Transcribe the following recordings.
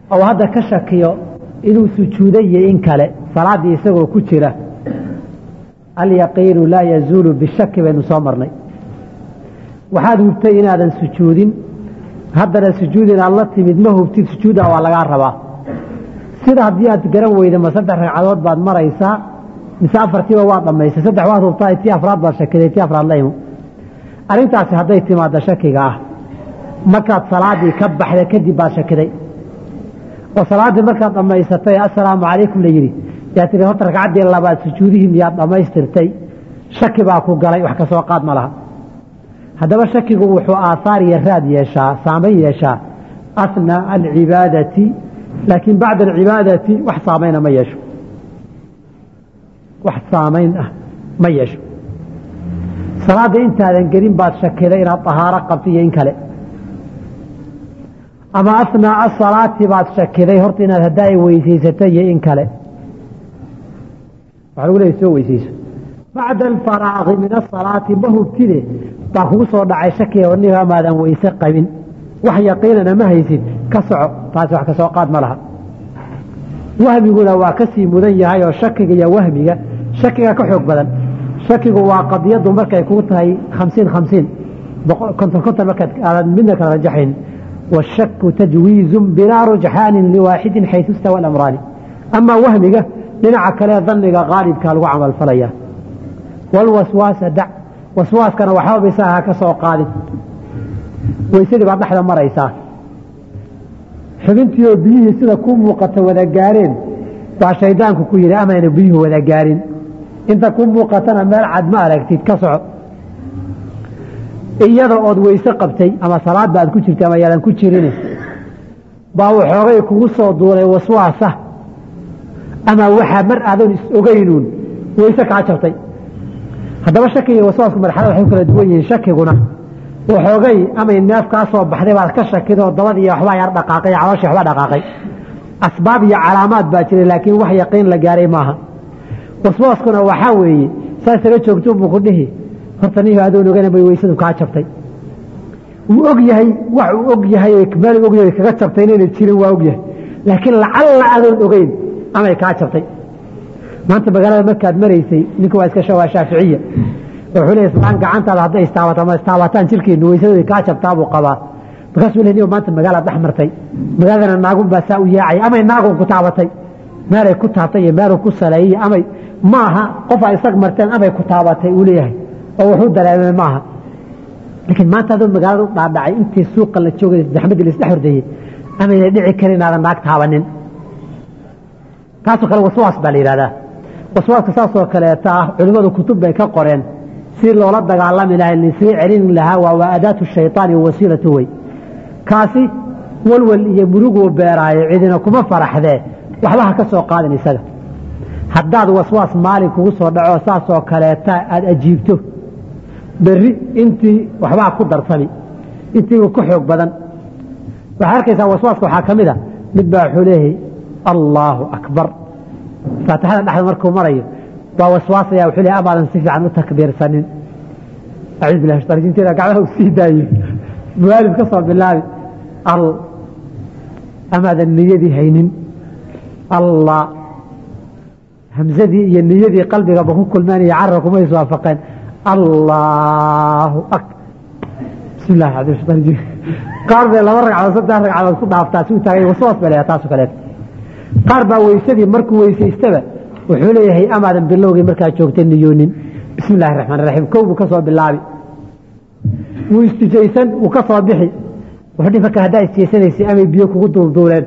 oo hadda ka shakiyo inuu sujuuday iyo in kale salaaddii isagoo ku jira alyaqiinu laa yazuulu bishaki baynu soo marnay waxaad hubtay inaadan sujuudin haddana sujuud inaad la timid ma hubtid sujuudda waa lagaa rabaa sida haddii aad garan weyda ma saddex ragcadood baad maraysaa mise afartiiba waa dhammaysay saddex waad hubtaa tii afraad baad shakiday tii afraad la imo arrintaasi hadday timaadda shakiga ah markaad salaaddii ka baxda kadib baad shakiday oo salaaddii markaad dhammaysatay assalaamu calaykum la yidhi yaa tihi horta ragcaddii labaad sujuudihii miyaad dhammaystirtay shaki baa ku galay wax ka soo qaad ma laha haddaba shakigu wuxuu aahaar iyo raad yeeshaa saamayn yeeshaa asnaa alcibaadati laakiin bacda alcibaadati wax saamayna ma yeesho wax saamayn ah ma yeesho salaadda intaadan gelin baad shakiday inaad dahaaro qabto iyo in kale ama asnaa asalaati baad shakiday horta inaad haddaa weysaysatay iyo in kale waxaa lagu leeyahy soo weysayso bacda alfaraaqi min asalaati ma hubtide baa kugu soo dhacay shakiga warniga amaadan weyse qabin wax yaqiinana ma haysid ka soco taasi wax ka soo qaad ma laha wahmiguna waa ka sii mudan yahay oo shakiga iyo wahmiga shakiga ka xoog badan shakigu waa qadiyadu markay kuu tahay khamsiin khamsiin konton konton markaad aadan midna kala rajaxayn washaku tajwiizun bilaa rujxaanin liwaaxidin xaysu istawa alamraani amaa wahmiga dhinaca kale daniga qaalibkaa lagu camalfalaya walwaswaasa dac waswaaskana waxba bisaa ha ka soo qaadin weysadii baad dhexda maraysaa xubintii oo biyihii sida ku muuqata wada gaareen baa shaydaanku ku yidhi amayna biyuhu wada gaarin inta ku muuqatana meel cad ma aragtid ka soco iyada ood weyse qabtay ama salaadba aad ku jirtay ama yaadan ku jirin baa waxoogay kugu soo duulay waswaasa ama waxaa mar aadan is ogeynuun weyse kaa jabtay haddaba shakiga waswaasku marxalada waxay u kala duwan yihiin shakiguna waxoogay amay neef kaa soo baxday baad ka shakidoo dabad iyo waxbaa yar dhaqaaqay calooshii waxba dhaqaaqay asbaab iyo calaamaad baa jiray laakiin wax yaqiin la gaaray maaha waswaaskuna waxaa weeye saa isaga joogto buu ku dhihi horta nihi adoon ogana bay weysadu kaa jabtay wuu og yahay wax uu og yahay meel og yahay kaga jabtay inayna jirin waa og yahay laakiin lacalla adoon ogeyn amay kaa jabtay maanta magaalada markaad maraysay ninku waa iska shawaa shaaficiya wuxuu leeyahay islaan gacantaada hadday istaabato ama istaabataan jirkeenu weysadooda kaa jabtaa buu qabaa markaasuu leeyahay maanta magaalaad dhex martay magaaladana naagun baa saa u yaacay amay naagun ku taabatay meelay ku taabtay iyo meeluu ku saleeyey amay maaha qof ay isag marteen amay ku taabatay uu leeyahay oo wuxuu dareemay maaha laakiin maanta adoo magaalada u dhaadhacay intii suuqa la joogay zaxmadii la isdhex hordayey amayna dhici karin inaadan naag taabanin taasoo kale waswaas baa la yidhahdaa waswaaska saasoo kaleeta ah culimmadu kutub bay ka qoreen si loola dagaalami lahay lisii celin lahaa waa waa adaatu shayطaani wasiilatu wey kaasi walwal iyo muruguu beeraayo cidina kuma faraxdee waxba ha ka soo qaadin isaga haddaad waswaas maalin kugu soo dhaco saasoo kaleeta aada ajiibto berri intii waxbaa ku darsami intiiba ku xoog badan waxaad arkaysaa waswaaska waxaa ka mid a mid baa wuxuu leeyahay allaahu akbar faatixada dhexda markuu marayo waa waswaasaya wuxuu leeyahay amaadan si fiican u takbiirsanin acuudu billahi shaytaan rajiim inteeda gacmaha u sii daayo muwaalif ka soo bilaabi al amaadan niyadii haynin allah hamsadii iyo niyadii qalbigaba ku kulmeen iyo carra kuma is waafaqeen allahu ak bismi illahi cabdi shaytaan rajiim qaar bay laba ragcadood saddex ragcadood ku dhaaftaa si u taagay waswaas bay leeyahay taasoo kaleeto qaar baa weysadii markuu weysaystaba wuxuu leeyahay amaadan bilowgii markaa joogtay niyoonin bismi illahi raxmaan raxiim kow buu ka soo bilaabi wuu istijaysan wuu ka soo bixi wuxuu dhihi marka haddaa istijaysanaysa amay biyo kugu duulduuleen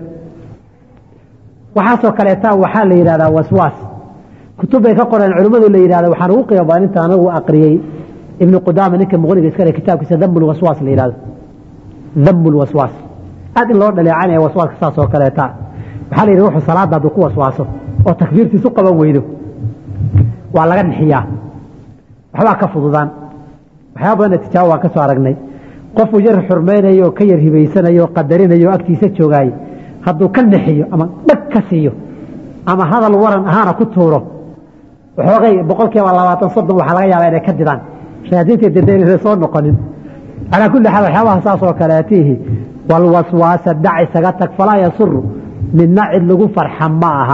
waxaasoo kaleeta waxaa la yidhahdaa waswaas kutub bay ka qoreen culimmadu la yidhahda waxaan ugu qiimo badan inta anagu aqriyey ibnu qudaama ninka muqniga iskale kitaabkiisa damu lwaswaas la yidhahdo damu lwaswaas aad in loo dhaleecanaya waswaaska saas oo kaleeta waxaa la yidhi wuxuu salaada hadduu ku waswaaso oo takbiirtiisu qaban weydo waa laga nixiyaa waxbaa ka fududaan waxyaaba badanna tijaabo waan ka soo aragnay qofuu yar xurmaynayo oo ka yar hibaysanayo oo qadarinayo o agtiisa joogaaye hadduu ka nixiyo ama dhag ka siiyo ama hadal waran ahaana ku tuuro waxoogay boqol kiiba labaatan soddon waxaa laga yaabaa inay ka didaan shayaadiinta dida inayna soo noqonin calaa kulli xaal waxyaabaha saas oo kaleetihi walwaswaasa dac isaga tag falaa yasuru midna cid lagu farxa ma aha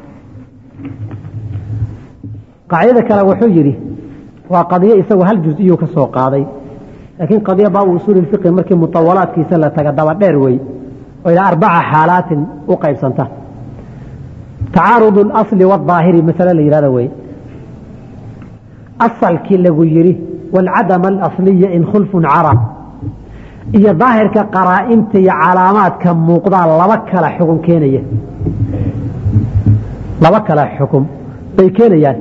qaacidada kale wuxuu yidhi waa qadiyo isagu hal juz-iyuu ka soo qaaday laakiin qadiya baabu usuuli fiqi markii mutawalaadkiisa la taga daba dheer wey oo ilaa arbaca xaalaatin u qaybsanta tacaarudu اlasli wاdaahiri masale la yihahdo wey asalkii lagu yidhi wاlcadama alasliya in khulfun cara iyo daahirka qaraa'inta iyo calaamaadka muuqdaa laba kala xukun keenaya laba kala xukum bay keenayaan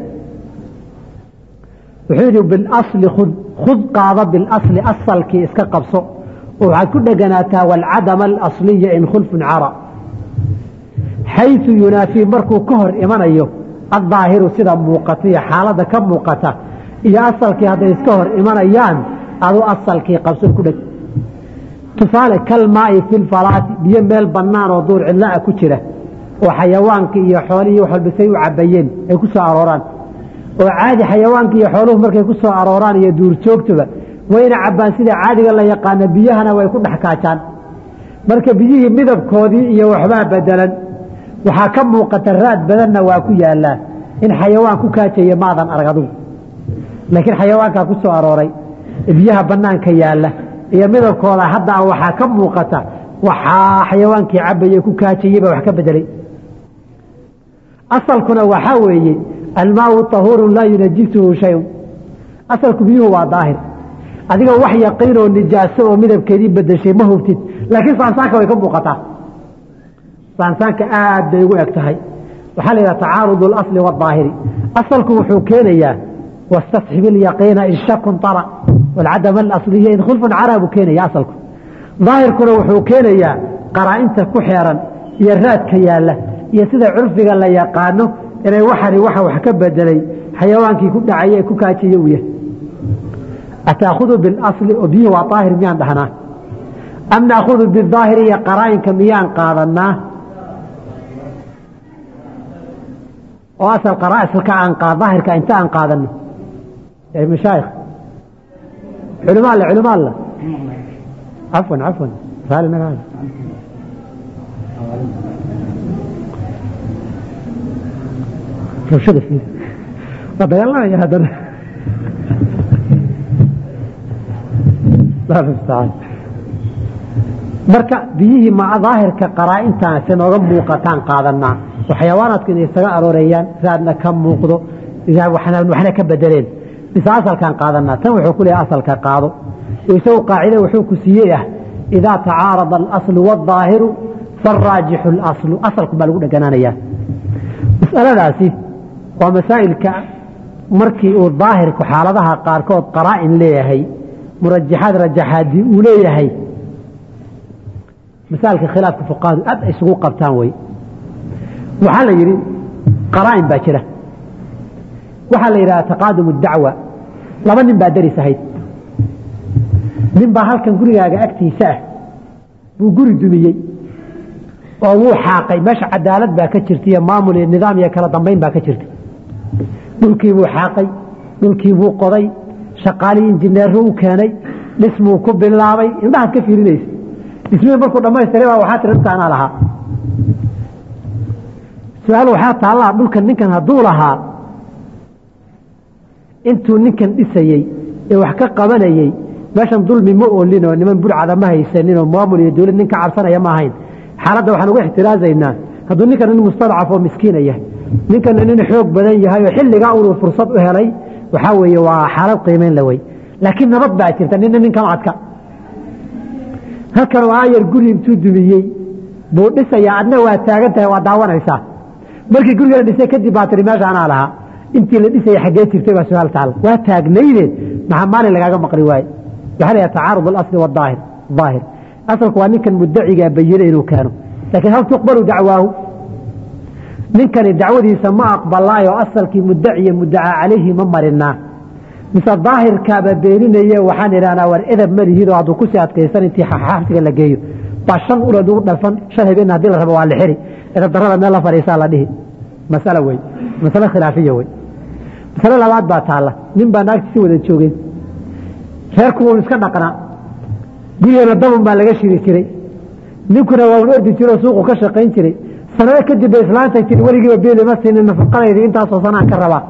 wuxuu yidhi bilasli khud khud qaada bilasli asalkii iska qabso oo waxaad ku dheganaataa waalcadama alasliya in khulfun cara xayثu yunaafii markuu ka hor imanayo addaahiru sida muuqata iyo xaaladda ka muuqata iyo asalkii hadday iska hor imanayaan adu asalkii qabso ku dheg tusaale kalmaai fi lfalaati biyo meel bannaan oo duur cidlaa ku jira oo xayawaanka iyo xoolihii wax walba say u cabayeen ay ku soo arooraan oo caadi xayawaanka iyo xooluhu markay ku soo arooraan iyo duurjoogtuba wayna cabbaan sida caadiga la yaqaana biyahana way ku dhex kaajaan marka biyihii midabkoodii iyo waxbaa bedelan waxaa ka muuqata raad badanna waa ku yaalaa in xayawaan ku kaajaya maadan arag adugu laakiin xayawaankaa ku soo arooray biyaha bannaanka yaalla iyo midabkooda haddaa waxaa ka muuqata waxaa xayawaankii cabaye ku kaajayey baa wax ka bedelay asalkuna waxaa weeye almaau tahuurun laa yunajisuhu shayun asalku biyuhu waa daahir adiga wax yaqiin oo nijaaso oo midabkeedii bedeshay ma hubtid laakiin saansaanka way ka muuqataa saansaanka aad bay ugu eg tahay waxaa la yidhaha tacaarud اlasli wاdaahiri asalku wuxuu keenayaa wastasxib ilyaqiina in shakun ara wاlcadama alasliya in khulfun cara buu keenaya asalku daahirkuna wuxuu keenayaa qaraa'inta ku xeeran iyo raadka yaalla iyo sida curfiga la yaqaano inay waxani waxa wax ka bedelay xayawaankii ku dhacay ee ku kaajiye uu yahay ataahudu biاlasli oo biyuhu waa daahir miyaan dhahnaa am naahudu bidaahiri iyo qaraa'inka miyaan qaadanaa oo asal qaraasilka aan daahirka inta aan qaadano mashaayikh culimo alle culimo alle cafwan cafwan raali naga rabshada fiir waa dagaalamaya haddana allah mustacaan marka biyihii ma daahirka qaraa'intaasi nooga muuqataan qaadanaa oo xayawaanaadku inay isaga arooreeyaan raadna ka muuqdo waxna ka bedeleen mise asalkaan qaadanaa tan wuxuu ku leeyahay asalka qaado isagu qaacide wuxuu ku siiyey ah idaa tacaarada alaslu waaldaahiru faaraajixu اlaslu asalku baa lagu dheganaanayaa masaladaasi waa masaa'ilka markii uu daahirku xaaladaha qaarkood qaraa'in leeyahay murajaxaad rajaxaadii uu leeyahay masaailka khilaafka fuqahadu aad ay isugu qabtaan wey waxaa la yidhi qaraa'in baa jira waxaa la yidhaha taqaadum dacwa laba nin baa daris ahayd nin baa halkan gurigaaga agtiisa ah buu guri dumiyey oo wuu xaaqay meesha cadaalad baa ka jirta iyo maamul iyo nidaam iyo kala dambayn baa ka jirta dhulkii buu xaaqay dhulkii buu qoday shaqaalii injineeru u keenay dhismuu ku bilaabay indhahaad ka fiirinaysa dhismihii markuu dhamaystiray baa waxaa tiri dhulka anaa lahaa su-aal waxaa taallaa dhulkan ninkan hadduu lahaa intuu ninkan dhisayey ee wax ka qabanayey meeshan dulmi ma oolin oo niman burcada ma haysanin oo maamul iyo dawlad nin ka cabsanaya ma ahayn xaaladda waxaan uga ixtiraazaynaa hadduu ninkan nin mustadcaf oo miskiina yahay ninkana nin xoog badan yahay oo xilligaa unuu fursad u helay waxaa weeye waa xaalad qiimeyn la wey laakiin nabad baa jirta nina ninkan adka halkan oo aayar guri intuu dumiyey buu dhisayaa adna waa taagan tahay waa daawanaysaa markii guriga la dhisay kadib baa tiri meesha anaa lahaa intii la dhisaya xaggee jirtay baa su-aal taala waa taagnayde maxaa maalin lagaaga maqli waaye waxaa la yidhaha tacaarud alasli wadaahir daahir asalku waa ninkan mudacigaa bayine inuu keeno laakiin hal tuqbalu dacwaahu ninkani dacwadiisa ma aqbalaayo asalkii mudaciya mudacaa calayhi ma marinaa mise daahirkaaba beeninaye waxaan idhahnaa war edab malihiid oo hadduu kusii adkaysan intii xabsiga la geeyo baa shan ulood ugu dhafan shan habeen haddii la rabo waa la xiri edab darrada meel la fadhiisaa la dhihi masale wey masale khilaafiya wey masale labaad baa taalla nin baa naagti si wada joogeen reerku wuu iska dhaqnaa gurigana dabun baa laga shiri jiray ninkuna waa un ordi jiro suuqu ka shaqayn jiray sanado kadib bay islaantay tii weligiiba beeli ma siinin nafaqadaydi intaasoo sanaan ka rabaa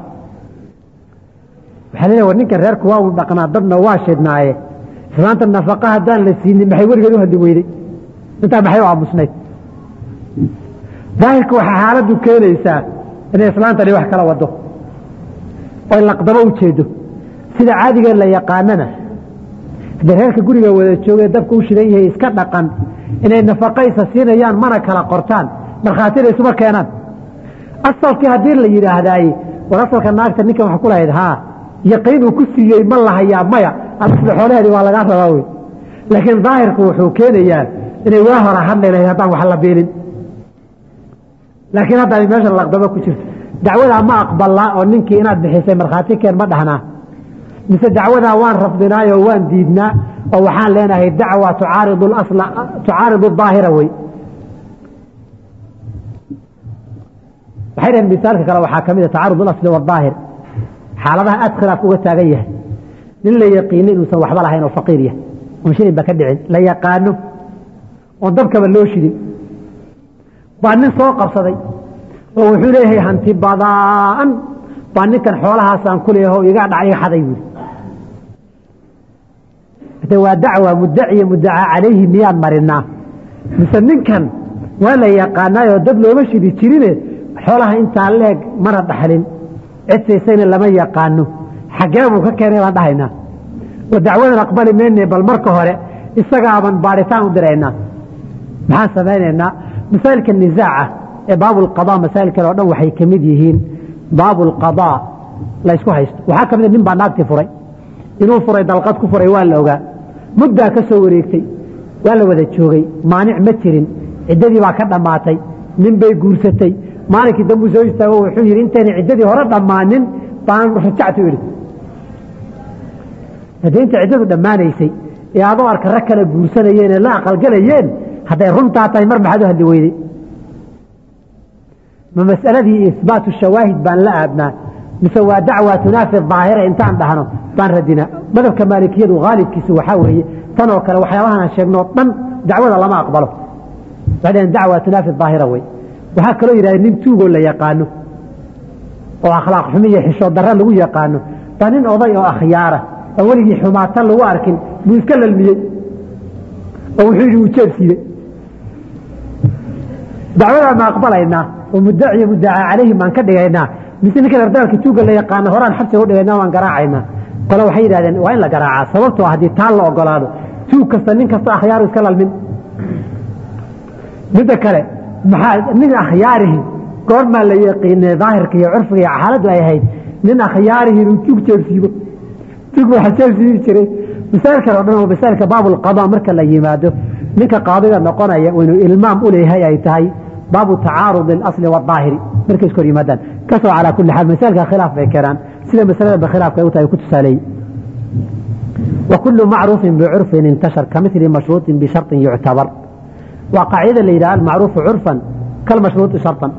waxaa leeyahay war ninkan reerku waa uu dhaqnaa dadna waa shidnaaye islaanta nafaqa haddaan la siinin maxay weligeed u hadli weyday intaa maxay u aamusnayd daahirka waxaa xaaladdu keenaysaa inay islaantani wax kala wado oy laqdabo u jeedo sida caadiga la yaqaanana haddii reerka guriga wada joogee dabka u shidan yahay iska dhaqan inay nafaqaysa siinayaan mana kala qortaan markhaatina isuma keenaan asalkii haddii la yidhaahdaaye war asalka naagta ninkan wax ku lahayd haa yaqiin uu ku siiyey ma lahayaa maya alasli xoolaheedi waa lagaa rabaa wey laakiin daahirku wuxuu keenayaa inay waa hora hadli lahayd haddaan wax la biilin laakiin hadda ay meeshan laqdabo ku jirto dacwadaa ma aqbalnaa oo ninkii inaad bixisay markhaati keen ma dhahnaa mise dacwadaa waan rafdinaay oo waan diidnaa oo waxaan leenahay dacwa tucaaridu asla tucaaridu daahira wey waxay dhaheen misaalka kale waxaa ka mid a tacaarud alasli wadaahir xaaladaha aad khilaaf uga taagan yahay nin la yaqiino inuusan waxba lahayn oo faqiir yahay oon shilin ba ka dhicin la yaqaano oon dabkaba loo shidin baa nin soo qabsaday oo wuxuu leeyahay hanti badaan baa ninkan xoolahaasaan ku leeyaho iga dhac iga xaday buuri hade waa dacwa muddaciya muddacaa calayhi miyaan marinaa mise ninkan waa la yaqaanaayoo dad looma shidi jirine xoolaha intaa leeg mana dhaxlin cidsaysayna lama yaqaano xaggee buu ka keenay baan dhahaynaa oo dacwadan aqbali mayne bal marka hore isagaaban baadhitaan u diraynaa maxaan samaynaynaa masaailka nisaaca ee baabulqada masaa'il kale o dhan waxay ka mid yihiin baabulqadaa la ysku haysto waxaa ka mid nin baa naagtii furay inuu furay dalqad ku furay waa la ogaa muddaa ka soo wareegtay waa la wada joogay maanic ma jirin ciddadii baa ka dhammaatay nin bay guursatay maalinkii dambuu soo istaago wuxuu yidhi intayna ciddadii hore dhammaanin baan rajactu idhi haddii inta ciddadu dhammaanaysay ee adoo arka rag kala guursanayeen ee la aqalgalayeen hadday runtaa tahay mar maxaad u hadli weyday ma mas'aladii isbaatu shawaahid baan la aadnaa mise waa dacwa tunaafi daahira intaan dhahno baan radinaa madhabka maalikiyadu haalibkiisu waxaa weeye tan oo kale waxyaabahan aan sheegnoo dhan dacwada lama aqbalo waxay dhaheen dacwa tunaafi daahira wey waxaa kaloo yidhahdeen nin tuugoo la yaqaano oo akhlaaq xumi iyo xishood darra lagu yaqaano baa nin oday oo akhyaara oo weligii xumaatan lagu arkin buu iska lalmiyey oo wuxuu yidhi uu jeeb siiyey dacwadaa ma aqbalaynaa oo muddaciyo muddacaa calayhim baan ka dhigaynaa mise ninkan ardaalka tuuga la yaqaano horaan xabsiga u dhigaynaa waan garaacaynaa kole waxay yidhahdeen waa in la garaacaa sababtoo haddii taa la ogolaado tuug kasta nin kasta akhyaaru iska lalmin midda kale maxaa nin akhyaarihi goormaa la yaqiinay daahirka iyo curfiga iyo xaaladdu ay ahayd nin akhyaarihi inuu tuug jeebsiibo tuug waxaa jeebsiibi jiray masaa'il kale o dhan oo masaailka baabulqadaa marka la yimaado ninka qaadiga noqonaya inuu ilmaam u leeyahay ay tahay baabu tacaarud اlasli wاdaahiri markay iska hor yimaadaan kasoo calaa kuli xaal masaailka khilaaf bay keenaan sida masaladaba khilaafka ay u tahay ku tusaaleeyey wakulu macruufin bicurfin intashar kamili mashruuطin bisharطin yuctabar waa qaacidada la yidhaha almacruufu curfan kalmashruuطi sharطan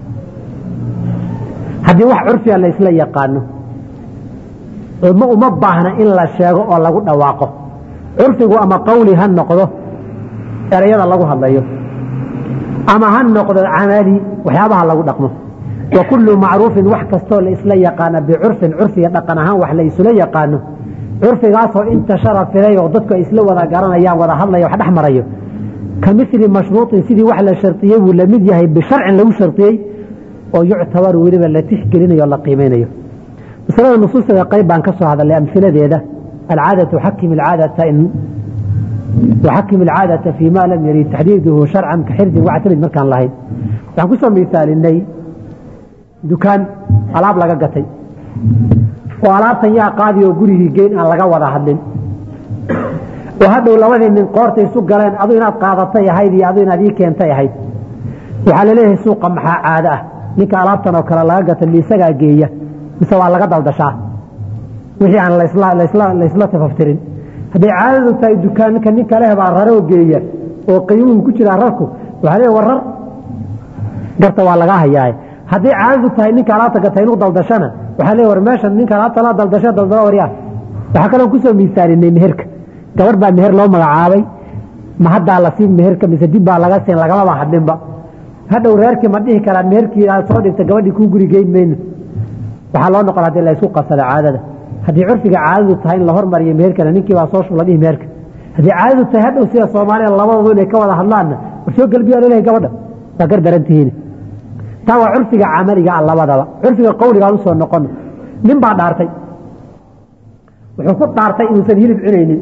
haddii wax curfiga la isla yaqaano ma uma baahna in la sheego oo lagu dhawaaqo curfigu ama qawli ha noqdo erayada lagu hadlayo ama ha noqdo camali waxyaabaha lagu dhaqmo wa kullu macruufin wax kastoo la isla yaqaana bicurfin curfiga dhaqan ahaan wax la isula yaqaano curfigaasoo intashara filay oo dadku ay isla wada garanayaan wada hadlaya wax dhex marayo ka mili mashruuطin sidii wax la shariyey buu lamid yahay bisharcin lagu shariyey oo yuctabaru weliba la tixgelinayo o la qiimeynayo masalada nusuusteeda qayb baan ka soo hadalay amhiladeeda alcaadatu xakim alcaadata waxakim alcaadata fii ma lam yarid taxdiiduhu sharcan ka xirdin wactamid markaan lahayn waxaan kusoo misaalinay dukaan alaab laga gatay oo alaabtan yaa qaadi oo gurigii geyn aan laga wada hadlin oo hadhow labadii nin qoorta isu galeen adu inaad qaadatay ahayd iyo adu inaad ii keentay ahayd waxaa laleeyahay suuqa maxaa caado ah ninka alaabtan oo kale laga gatay mi isagaa geeya mise waa laga daldashaa wixii aan laysla tafaftirin hadday caadadu tahay dukaanka nin kaleh baa raroo geeya oo qiimuhu ku jiraa rarku waxaa leeya warar garta waa lagaa hayaaye hadday caadadu tahay ninka alaabta gatay inuu daldashana waxaa leeya war meeshan ninka alaabta la daldasha daldala waryaa waxaa kaloo kusoo miisaalinay meherka gabar baa meher loo magacaabay ma haddaa la siin meherka mise dib baa laga siin lagamaba hadlinba hadhow reerkii ma dhihi karaan meherkii aad soo dhigta gabadhii kuu guri geyn mayno waxaa loo noqon hadii la isku qabsada caadada haddii curfiga caadadu tahay in la hormariyo meherkana ninkii baa soo shula dhihi meherka haddii caadadu tahay hadhow sida soomaalida labadoodu inay ka wada hadlaanna war soo gelbiyaa lalehay gabadha waa gar darantihiin taa waa curfiga camaliga ah labadaba curfiga qawligaan usoo noqono nin baa dhaartay wuxuu ku dhaartay inuusan hilib cunaynin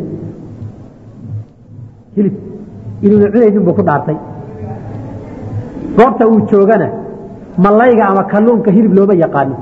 hilib inuunan cunaynin buu ku dhaartay goobta uu joogana malayga ama kalluunka hilib looma yaqaano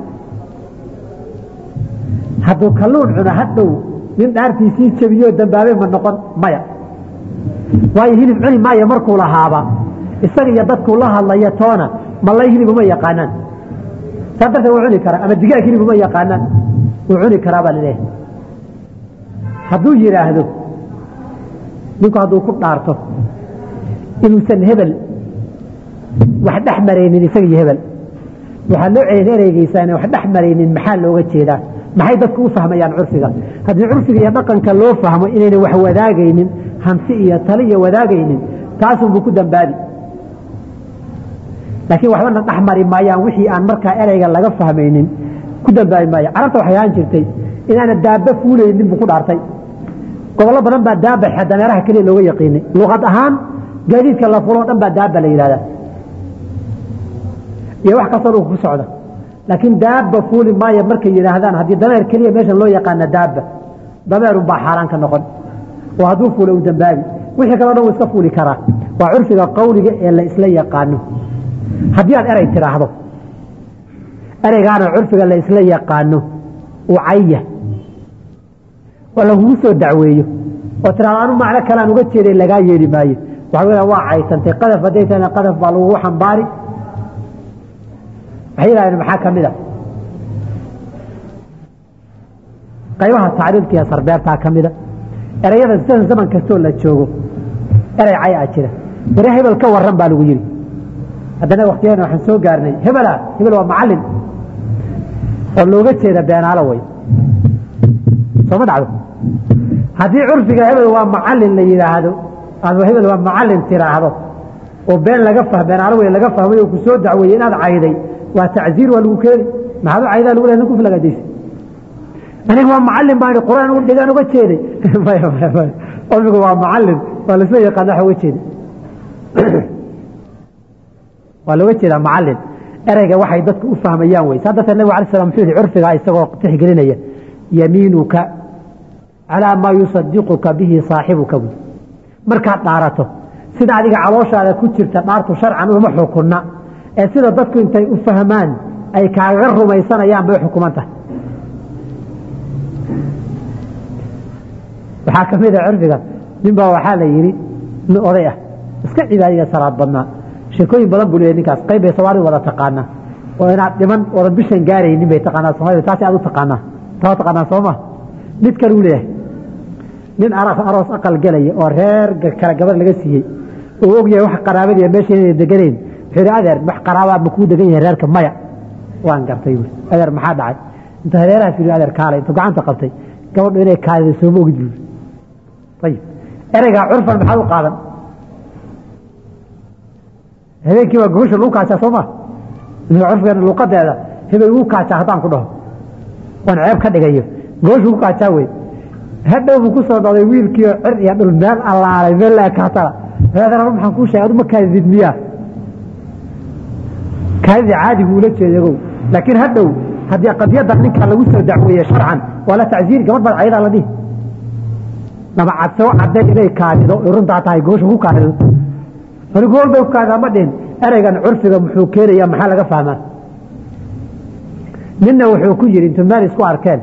hadduu kalluun cuno hadhow nin dhaartiisii jebiyoo dambaabay ma noqon maya waayo hilib cuni maayo markuu lahaaba isaga iyo dadkuu la hadlaya toona malay hilib uma yaqaanaan saa darteed wuu cuni karaa ama digaag hilib uma yaqaanaan wuu cuni karaa baa laleeyahay hadduu yidhaahdo ninku hadduu ku dhaarto inuusan hebel wax dhex maraynin isaga iyo hebel waxaa loo celin ereygeysaa inaan wax dhex maraynin maxaa looga jeedaa maxay dadku u fahmayaan curfiga haddii curfiga iyo dhaqanka loo fahmo inayna wax wadaagaynin hanti iyo tali iyo wadaagaynin taasunbuu ku dambaabi laakiin waxbana dhex mari maayaan wixii aan markaa ereyga laga fahmaynin ku dambaabi maayo carabta waxay ahaan jirtay inaana daaba fuulaynin buu ku dhaartay gobollo badan baa daaba dameeraha keliya looga yaqiinay luqad ahaan gaadiidka la fuloo dhan baa daaba la yidhahdaa iyo wax kastoo dhulka ku socda laakiin daaba fuuli maayo markay yidhaahdaan haddii dameer keliya meeshan loo yaqaana daaba dameerun baa xaaraan ka noqon oo hadduu fuula uu dambaabi wixii kaleo dhan wuu iska fuuli karaa waa curfiga qawliga ee la isla yaqaano haddii aad erey tidhaahdo ereygaana curfiga la isla yaqaano uu caya oo lagugu soo dacweeyo oo tidhahdo anu macno kalean uga jeeday lagaa yeeli maayo waxa weya waa caytantay qadaf hadday tahayna qadaf baa lagugu xambaari waxay yidhahdeen maxaa ka mid a qaybaha tacriifka iyo sarbeertaa ka mida ereyada sida zaman kastoo la joogo erey cay a jira ware hebel ka waran baa lagu yidhi haddana waktiyadan waxaan soo gaarnay hebela hebel waa macalin oo looga jeeda beenaalo way sooma dhacdo haddii curfiga hebel waa macalin la yidhaahdo ama hebel waa macalin tiraahdo oo been laga fah beenaalo wey laga fahmay oo ku soo dacweeyey inaad cayday waa tacziir waa lagu keeni maxaad u caydaa lagu lehay nin kuflagadaysa aniga waa macalin baan quraan u dhigaan uga jeeday cilmigu waa macalin waa laisla yaqaan waxa uga jeeda waa looga jeedaa macalin ereyga waxay dadku u fahmayaan wey saa darteed nabig alay slam muxuu yihi curfigaa isagoo tixgelinaya yamiinuka calaa maa yusadiquka bihi saaxibuka buy markaad dhaarato sida adiga calooshaada ku jirta dhaartu sharcan uma xukunna ee sida dadku intay u fahmaan ay kaaga rumaysanayaan bay xukuman tahay waxaa ka mid a curfiga nin baa waxaa la yidhi nin oday ah iska cibaadaya salaad badnaa sheekooyin badan buu leeyahy ninkaas qayb bay soomaalida wada taqaanaa oo inaad dhiman oodan bishan gaaraynin bay taqaanaa soomaalida taasi aad u taqaanaa taa taqaanaa sooma mid kale uu leeyahay nin aroos aqal gelaya oo reer kale gabar laga siiyey oo og yahay wax qaraabadiiya meesha inay deganayn wuxuu yidhi adeer wax qaraabaa ma kuu degan yahay reerka maya waan gartay buuri adeer maxaa dhacay inta hareeraha fiiri adeer kaalay intuu gacanta qabtay gabadhu inay kaadida sooma ogid buuri ayib ereygaa curfan maxaad u qaadan habeenkii baa gogosha lagu kaajaa soo ma curfigan luuqadeeda hebel wuu kaajaa haddaan ku dhaho waan ceeb ka dhigayo gogosha ku kaajaa wey hadhow buu ku soo noqday wiilkiio cir iyo dhul meel allaalay meel la ekaatana adeer maxaan kuu sheegay adu ma kaadidid miyaa kaadida caadi buu ula jeedagow laakiin hadhow haddii qadiyadda ninka lagu soo dacweeye sharcan waa la tacziir gabadh baad caydaa la dhihi lama cadsoo cadeen inay kaadido runtaa tahay gogosha ku kaadido ani gool bay ku kaadidaa ma dhihin ereygan curfiga muxuu keenaya maxaa laga fahmaa ninna wuxuu ku yidhi intuu meel isku arkeen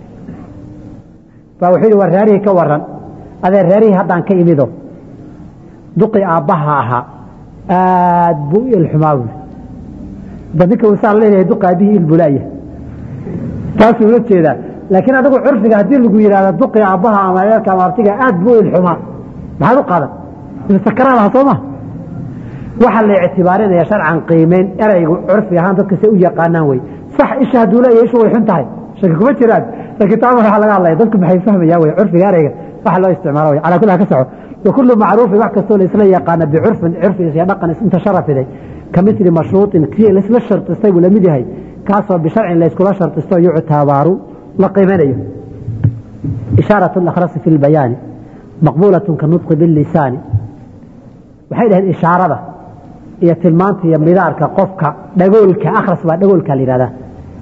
baa wuxuu yidhi war reerihii ka waran adee reerihii haddaan ka imido duqii aabbaha ahaa aad buu u ilxumaa buuri ba ninka usaa leeyahay duqa aabihii ilbulaaya taasuu ula jeedaa laakiin adigu curfiga haddii lagu yidhahdo duqii aabbaha ama adeerka ama abtiga aad buu u ilxumaa maxaad u qaadan sakaraad aha soo ma waxaa la ictibaarinaya sharcan qiimeyn ereygu curfi ahaan dadka say u yaqaanaan wey sax isha hadduu leeyahay ishu way xun tahay shaki kuma jiraan laakiin taama waxaa laga hadlaya dadku maxay fahmayaan wey curfiga ereyga waxa loo isticmaalo wey calaa kulli ka soco wakulu macruufin wax kastoo la isla yaqaana bicurfin curfigiis iyo dhaqan intashara fiday ka mili mashruuطin kii laisla shartistay buu lamid yahay kaasoo bisharcin layskula shartisto yuctabaaru la qiimanayo ishaaraة اakhrasi fi اlbayaani maqbuulaة ka nudqi bilisaani waxay dhaheen ishaarada iyo tilmaanta iyo midaarka qofka dhagoolka akhras baa dhagoolka la yihahdaa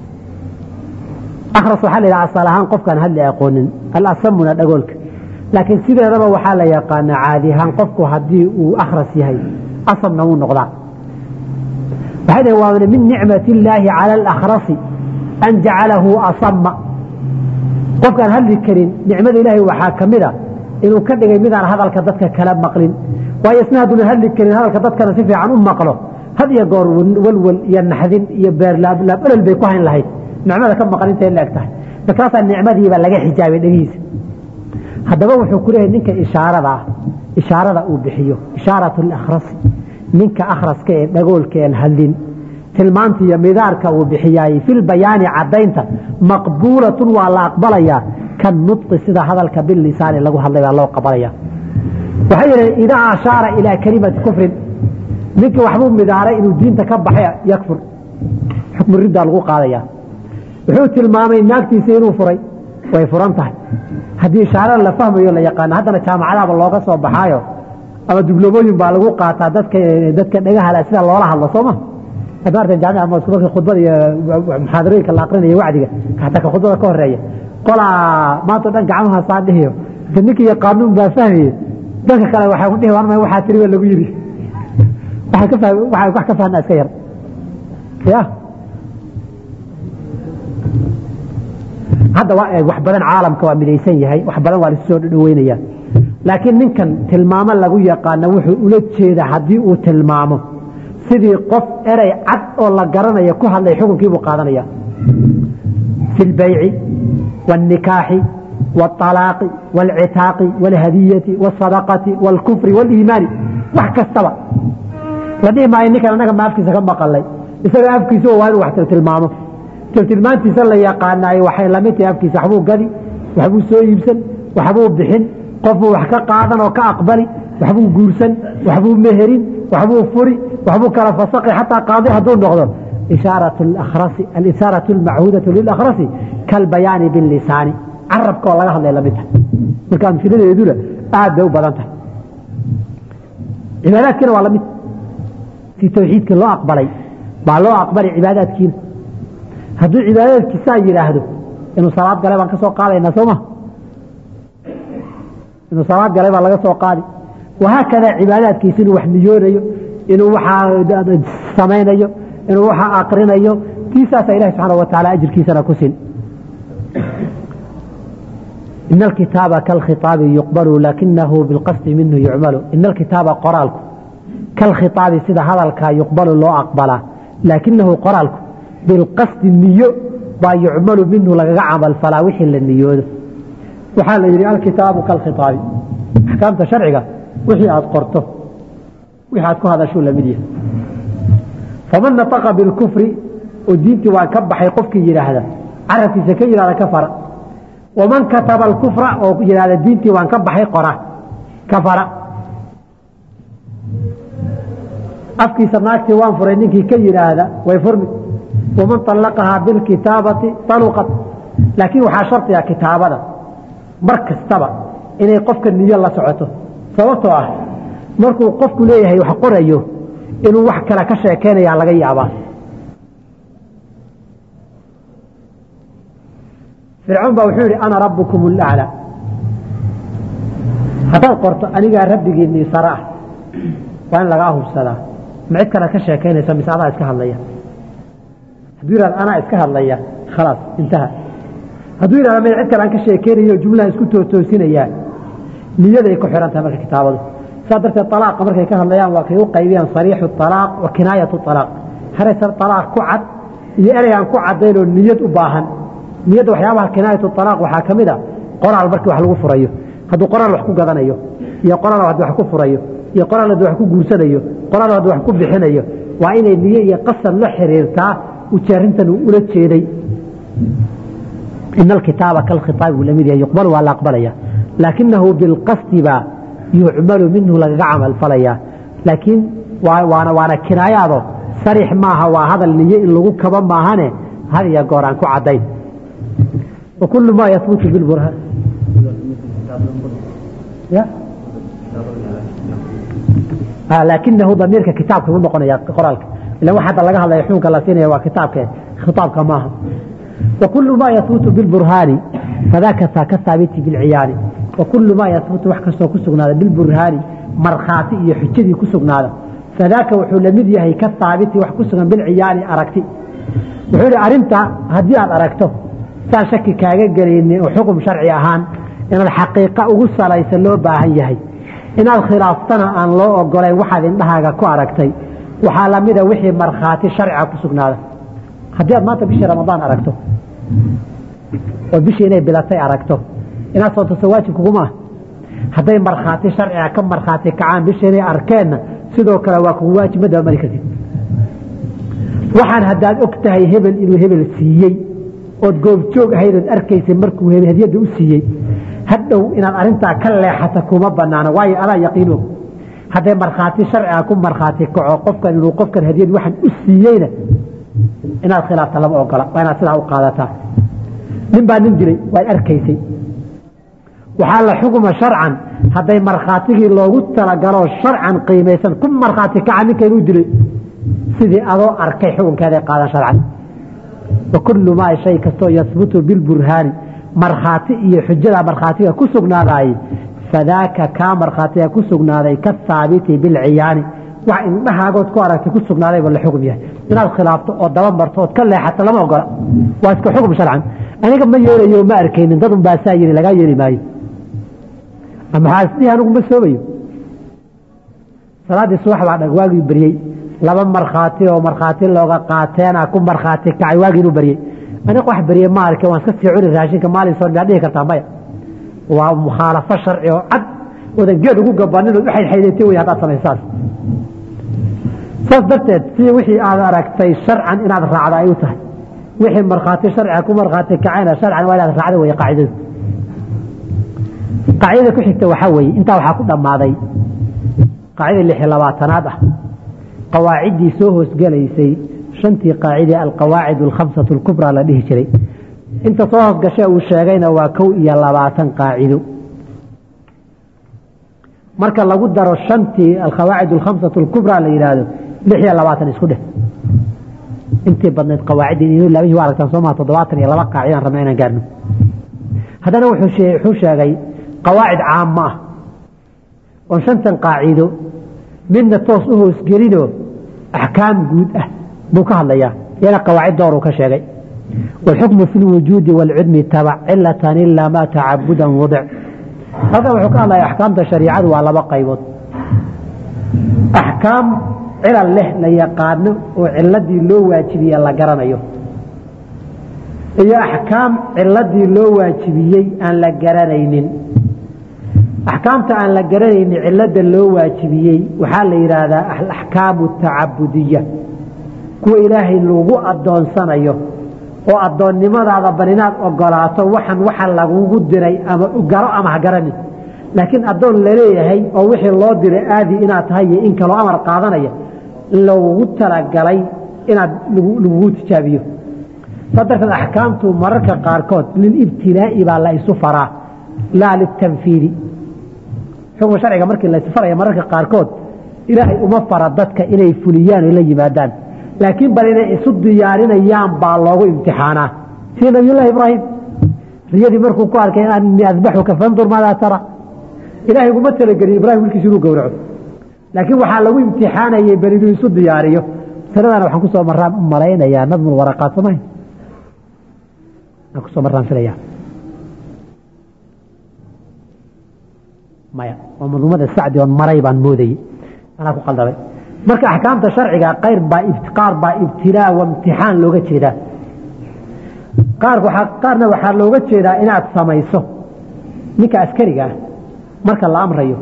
akhras waxaa la yidhaha asal ahaan qofkaan hadli aqoonin alasamuna dhagoolka laakiin sideedaba waxaa la yaqaanaa caadi ahaan qofku haddii uu akhras yahay asamna wuu noqdaa waxay dhaheen waa min nicmat illaahi cala alakhrasi an jacalahu asama qofkaan hadli karin nicmada ilaahay waxaa ka mid a inuu ka dhigay midaan hadalka dadka kala maqlin waayo isna hadduuna hadli karin hadalka dadkana si fiican u maqlo had iyo goor walwal iyo naxdin iyo beerlaablaab olol bay ku hayn lahayd nicmada ka maqan intay la eg tahay markaasaa nicmadiiba laga xijaabay dhegihiisa haddaba wuxuu ku leeyahay ninka ishaarada ah ishaarada uu bixiyo ishaaratu lakhrasi ninka akhraska ee dhagoolka een hadlin tilmaanta iyo midaarka uu bixiyaay filbayaani caddaynta maqbuulatun waa la aqbalayaa kan nudqi sida hadalka bilisaani lagu hadlay baa loo qabalaya waxay yidhaheen idaa ashaara ilaa kelimati kufrin ninkii waxbuu midaaray inuu diinta ka baxay yakfur xukmu riddaa lagu qaadaya wuxuu tilmaamay naagtiisa inuu furay way furan tahay haddii ishaarada la fahmayo la yaqaano haddana jaamacadaaba looga soo baxaayo ama dibloomooyin baa lagu qaataa dadka dadka dhagahala sida loola hadlo sooma adaartan jaamica ma isku markii khudbada iyo muxaadarooyinka la aqrinayo wacdiga xataa ka khudbada ka horeeya qolaa maanta dhan gacmaha saa dhihiyo ninka iyo qaanuun baa fahmaye dadka kale waxay ku dhihi warma waxaa tiri baa lagu yidhi waxay ka fahmi waxay wax ka fahna iska yar ya hadda waa wax badan caalamka waa midaysan yahay wax badan waa lasu soo dhaweynaya laakiin ninkan tilmaamo lagu yaqaano wuxuu ula jeeda haddii uu tilmaamo sidii qof erey cad oo la garanayo ku hadlay xukunkiibuu qaadanaya fi lbayci wاlnikaaxi wاطalaaqi wاlcitaaqi wاlhadiyati wاsadaqati wاlkufri wاliimaani wax kastaba la dhihi maayo ninkan annaga ma afkiisa ka maqalay isaga afkiisa waa inuu wax tilmaamo tilmaantiisa la yaqaanaayo waxay lamid tahay afkiisa waxbuu gadi waxbuu soo iibsan waxbuu bixin qofbuu wax ka qaadan oo ka aqbali waxbuu guursan waxbuu meherin waxbuu furi waxbuu kala fasaqi xataa qaadi hadduu noqdo ishaaraة اlmachuudaة lilakhrasi kalbayaani bilisaani carabka oo laga hadlay lamid tahay marka amfiladeeduna aad bay u badan tahay cibaadaadkiina waa lamid si tawxiidkii loo aqbalay baa loo aqbalay cibaadaadkiina hadduu cibaadaadkiisaa yidhaahdo inuu salaad galay baan ka soo qaadaynaa sooma inuu salaad galay baa laga soo qaadi wahaakada cibaadaadkiisa inuu wax niyoonayo inuu waxaa samaynayo inuu waxaa akrinayo tiisaasa ilahi subxaana wa taala ajirkiisana ku sin ina alkitaaba kalkhiaabi yuqbalu lakinahu bilqasdi minhu yucmalu ina alkitaaba qoraalku kalkhiaabi sida hadalkaa yuqbalu loo aqbalaa laakinahu qoraalku bilqasdi niyo baa yucmalu minhu lagaga camal falaa wixii la niyoodo waxaa la yidhi alkitaabu kalkhiaabi axkaamta sharciga wixii aad qorto wixii aad ku hadashuu lamid yahay faman nataqa bilkufri oo diintii waan ka baxay qofkii yidhaahda carabkiisa ka yidhahda kafara waman kataba alkufra oo yidhahda diintii waan ka baxay qora kafara afkiisa naagtii waan furay ninkii ka yidhaahda way furmi waman طallaqahaa bilkitaabati aluqat laakiin waxaa shardiga kitaabada mar kastaba inay qofka niyo la socoto sababtoo ah markuu qofku leeyahay wax qorayo inuu wax kale ka sheekeynaya laga yaabaa fircoon baa wuxuu yidhi ana rabbukum اlaclى haddaad qorto anigaa rabbigiinii sare ah waa in lagaa hubsadaa ma cid kale ka sheekeynaysa mise adaa iska hadlaya hadduu yihahdo anaa iska hadlaya khalaas intaha hadduu yihahdo may cid kale aan ka sheekeynayo jumlaha isku tootoosinaya niyaday ku xihan tahay marka kitaabadu saa darteed alaaqa markay ka hadlayaan waa kay u qaybiyaan sariixu alaaq wa kinaayatu alaaq haraysan alaaq ku cad iyo erey aan ku cadayn oo niyad u baahan niyadda waxyaabaha kinaayatu alaaq waxaa ka mid a qoraal markii wax lagu furayo hadduu qoraal wax ku gadanayo iyo qoraal haddii wax ku furayo iyo qoraal haddii wax ku guursanayo qoraal haddii wax ku bixinayo waa inay niyo iyo qasad la xiriirtaa ujeerintan uu ula jeeday ina alkitaaba kalkhiaabi buu lamid yahay yuqbalu waa la aqbalaya laakinahu bilqasdi baa yucmalu minhu lagaga camal falaya laakiin waana waana kinaayaado sarix maaha waa hadal niye in lagu kaba maahane had iyo goor aan ku caddayn wa kullu maa yahbutu bilburhaan ya laakinahu damiirka kitaabka u noqonaya qoraalka ila wax hadda laga hadlaya xukunka la siinaya waa kitaabke khitaabka maaha wa kullu maa yahbutu bilburhaani fadaaka saa ka haabiti bilciyaani wa kullu maa yahbutu wax kastoo ku sugnaada bilburhaani markhaati iyo xujadii ku sugnaada fadaaka wuxuu lamid yahay ka haabiti wax ku sugan bilciyaani aragti wuxuu yihi arrinta haddii aad aragto saan shaki kaaga gelaynin oo xukum sharci ahaan inaad xaqiiqa ugu salaysa loo baahan yahay inaad khilaaftana aan loo ogolayn waxaad indhahaaga ku aragtay waxaa lamida wixii markhaati sharciga ku sugnaada haddii aad maanta bishii ramadaan aragto oo bishii inay bilatay aragto inaad soontaso waajib kuguma ah hadday markhaati sharciga ka markhaati kacaan bishii inay arkeenna sidoo kale waa kugu waajib ma dabamari kartid waxaan haddaad og tahay hebel inuu hebel siiyey ood goobjoog ahayd ood arkaysay markuu hadiyadda u siiyey hadhow inaad arintaa ka leexata kuma banaano waayo adaa yaqiin og hadday markhaati sharciga ku markhaati kaco qofkan inuu qofkan hadiyad waxaan u siiyeyna inaad khilaafta lama ogola waa inaad sidaa u qaadataa nin baa nin dilay waad arkaysay waxaa la xukuma sharcan hadday markhaatigii loogu talagaloo sharcan qiimaysan ku markhaati kaca ninka inuu dilay sidii adoo arkay xukunkeeday qaadan sharcan wa kullu maa shay kastoo yahbutu bilburhaani markhaati iyo xujada markhaatiga ku sugnaadaayey fadaaka kaa markhaatiga ku sugnaaday ka haabiti bilciyaani wax indhahaagood ku aragtay ku sugnaadayba la xukm yahay inaad khilaafto oo daba marto ood ka leexato lama ogola waa iska xukm sharcan aniga ma yeelayo ma arkaynin dad un baasaa yiri lagaa yeeli maayo maxaa isdhihi anigu ma soomayo salaaddii subax baa dhag waagii beryey laba markhaati oo markhaati looga qaateena ku markhaati kacay waagii inuu beryey aniga wax berye ma arke waan iska sii cuni raashinka maalin soon miyaad dhihi kartaa maya waa mukhaalafo sharci oo cad oodan geed ugu gabanin ood uxaydxaydatay wey haddaad samaysaas saas darteed si wixii aad aragtay sharcan inaad raacda ay u tahay wixii markhaati sharciga ku markhaati kacayna sharcan waa inaad raacda wey qaacidadu qaacidada ku xigta waxaa weeye intaa waxaa ku dhammaaday qaacida lix iyo labaatanaad ah qawaaciddii soo hoosgelaysay shantii qaacide alqawaacid alkhamsatu alkubraa la dhihi jiray inta soo hoosgashe uu sheegayna waa kow iyo labaatan qaacido marka lagu daro shantii alqawaacid alkhamsatu alkubraa la yidhaahdo lix iyo labaatan isku dheh intii badnayd qawaaciddii inuu labihii waa aragtaan soo maha toddobaatan iyo laba qaacidaan rabna inaan gaarno haddana wuxuu sheegay qawaacid caamo ah oon shantan qaacido midna toos u hoosgelinoo axkaam guud ah buu ka hadlayaa iyana qawaacid dooruu ka sheegay wاlxukmu fi اlwujuudi wاlcudmi tabac cilatan ilaa ma tacabudan wadic halkan wuxuu ka hadlaya axkaamta shariicadu waa laba qaybood axkaam cilal leh la yaqaano oo ciladii loo waajibiye la garanayo iyo axkaam ciladii loo waajibiyey aan la garanaynin axkaamta aan la garanaynin cilada loo waajibiyey waxaa la yidhaahdaa alaxkaamu tacabudiya kuwa ilaahay lagu adoonsanayo oo adoonnimadaada bal inaad ogolaato waxan waxa lagugu diray ama garo ama hagaranin laakiin adoon laleeyahay oo wixii loo diray aadi inaad tahay iyo in kaloo amar qaadanaya lagugu talagalay inaad lagugu tijaabiyo saa darteed axkaamtu mararka qaarkood lilibtilaa'i baa la isu faraa laa litanfiidi xukma sharciga markii laysu faraya mararka qaarkood ilaahay uma fara dadka inay fuliyaan o la yimaadaan laakiin bal inay isu diyaarinayaan baa loogu imtixaanaa sida nabiyullahi ibraahim riyadii markuu ku arkay ani adbaxuka fandur maadaa tara ilahay uguma talagelin ibrahim wilkiisa inuu gowraco laakiin waxaa lagu imtixaanayay bal inuu isu diyaariyo masaladana waxaan kusoo maraan u malaynayaa nadmul waraqaat sooma aan kusoo maraan filaya maya waa madumada sacdi oon maray baan moodayey anaa ku qaldamay marka axkaamta sharciga qayr baa qaar baa ibtilaa wa imtixaan looga jeedaa qaarna waxaa looga jeedaa inaad samayso ninka askariga ah marka la amrayo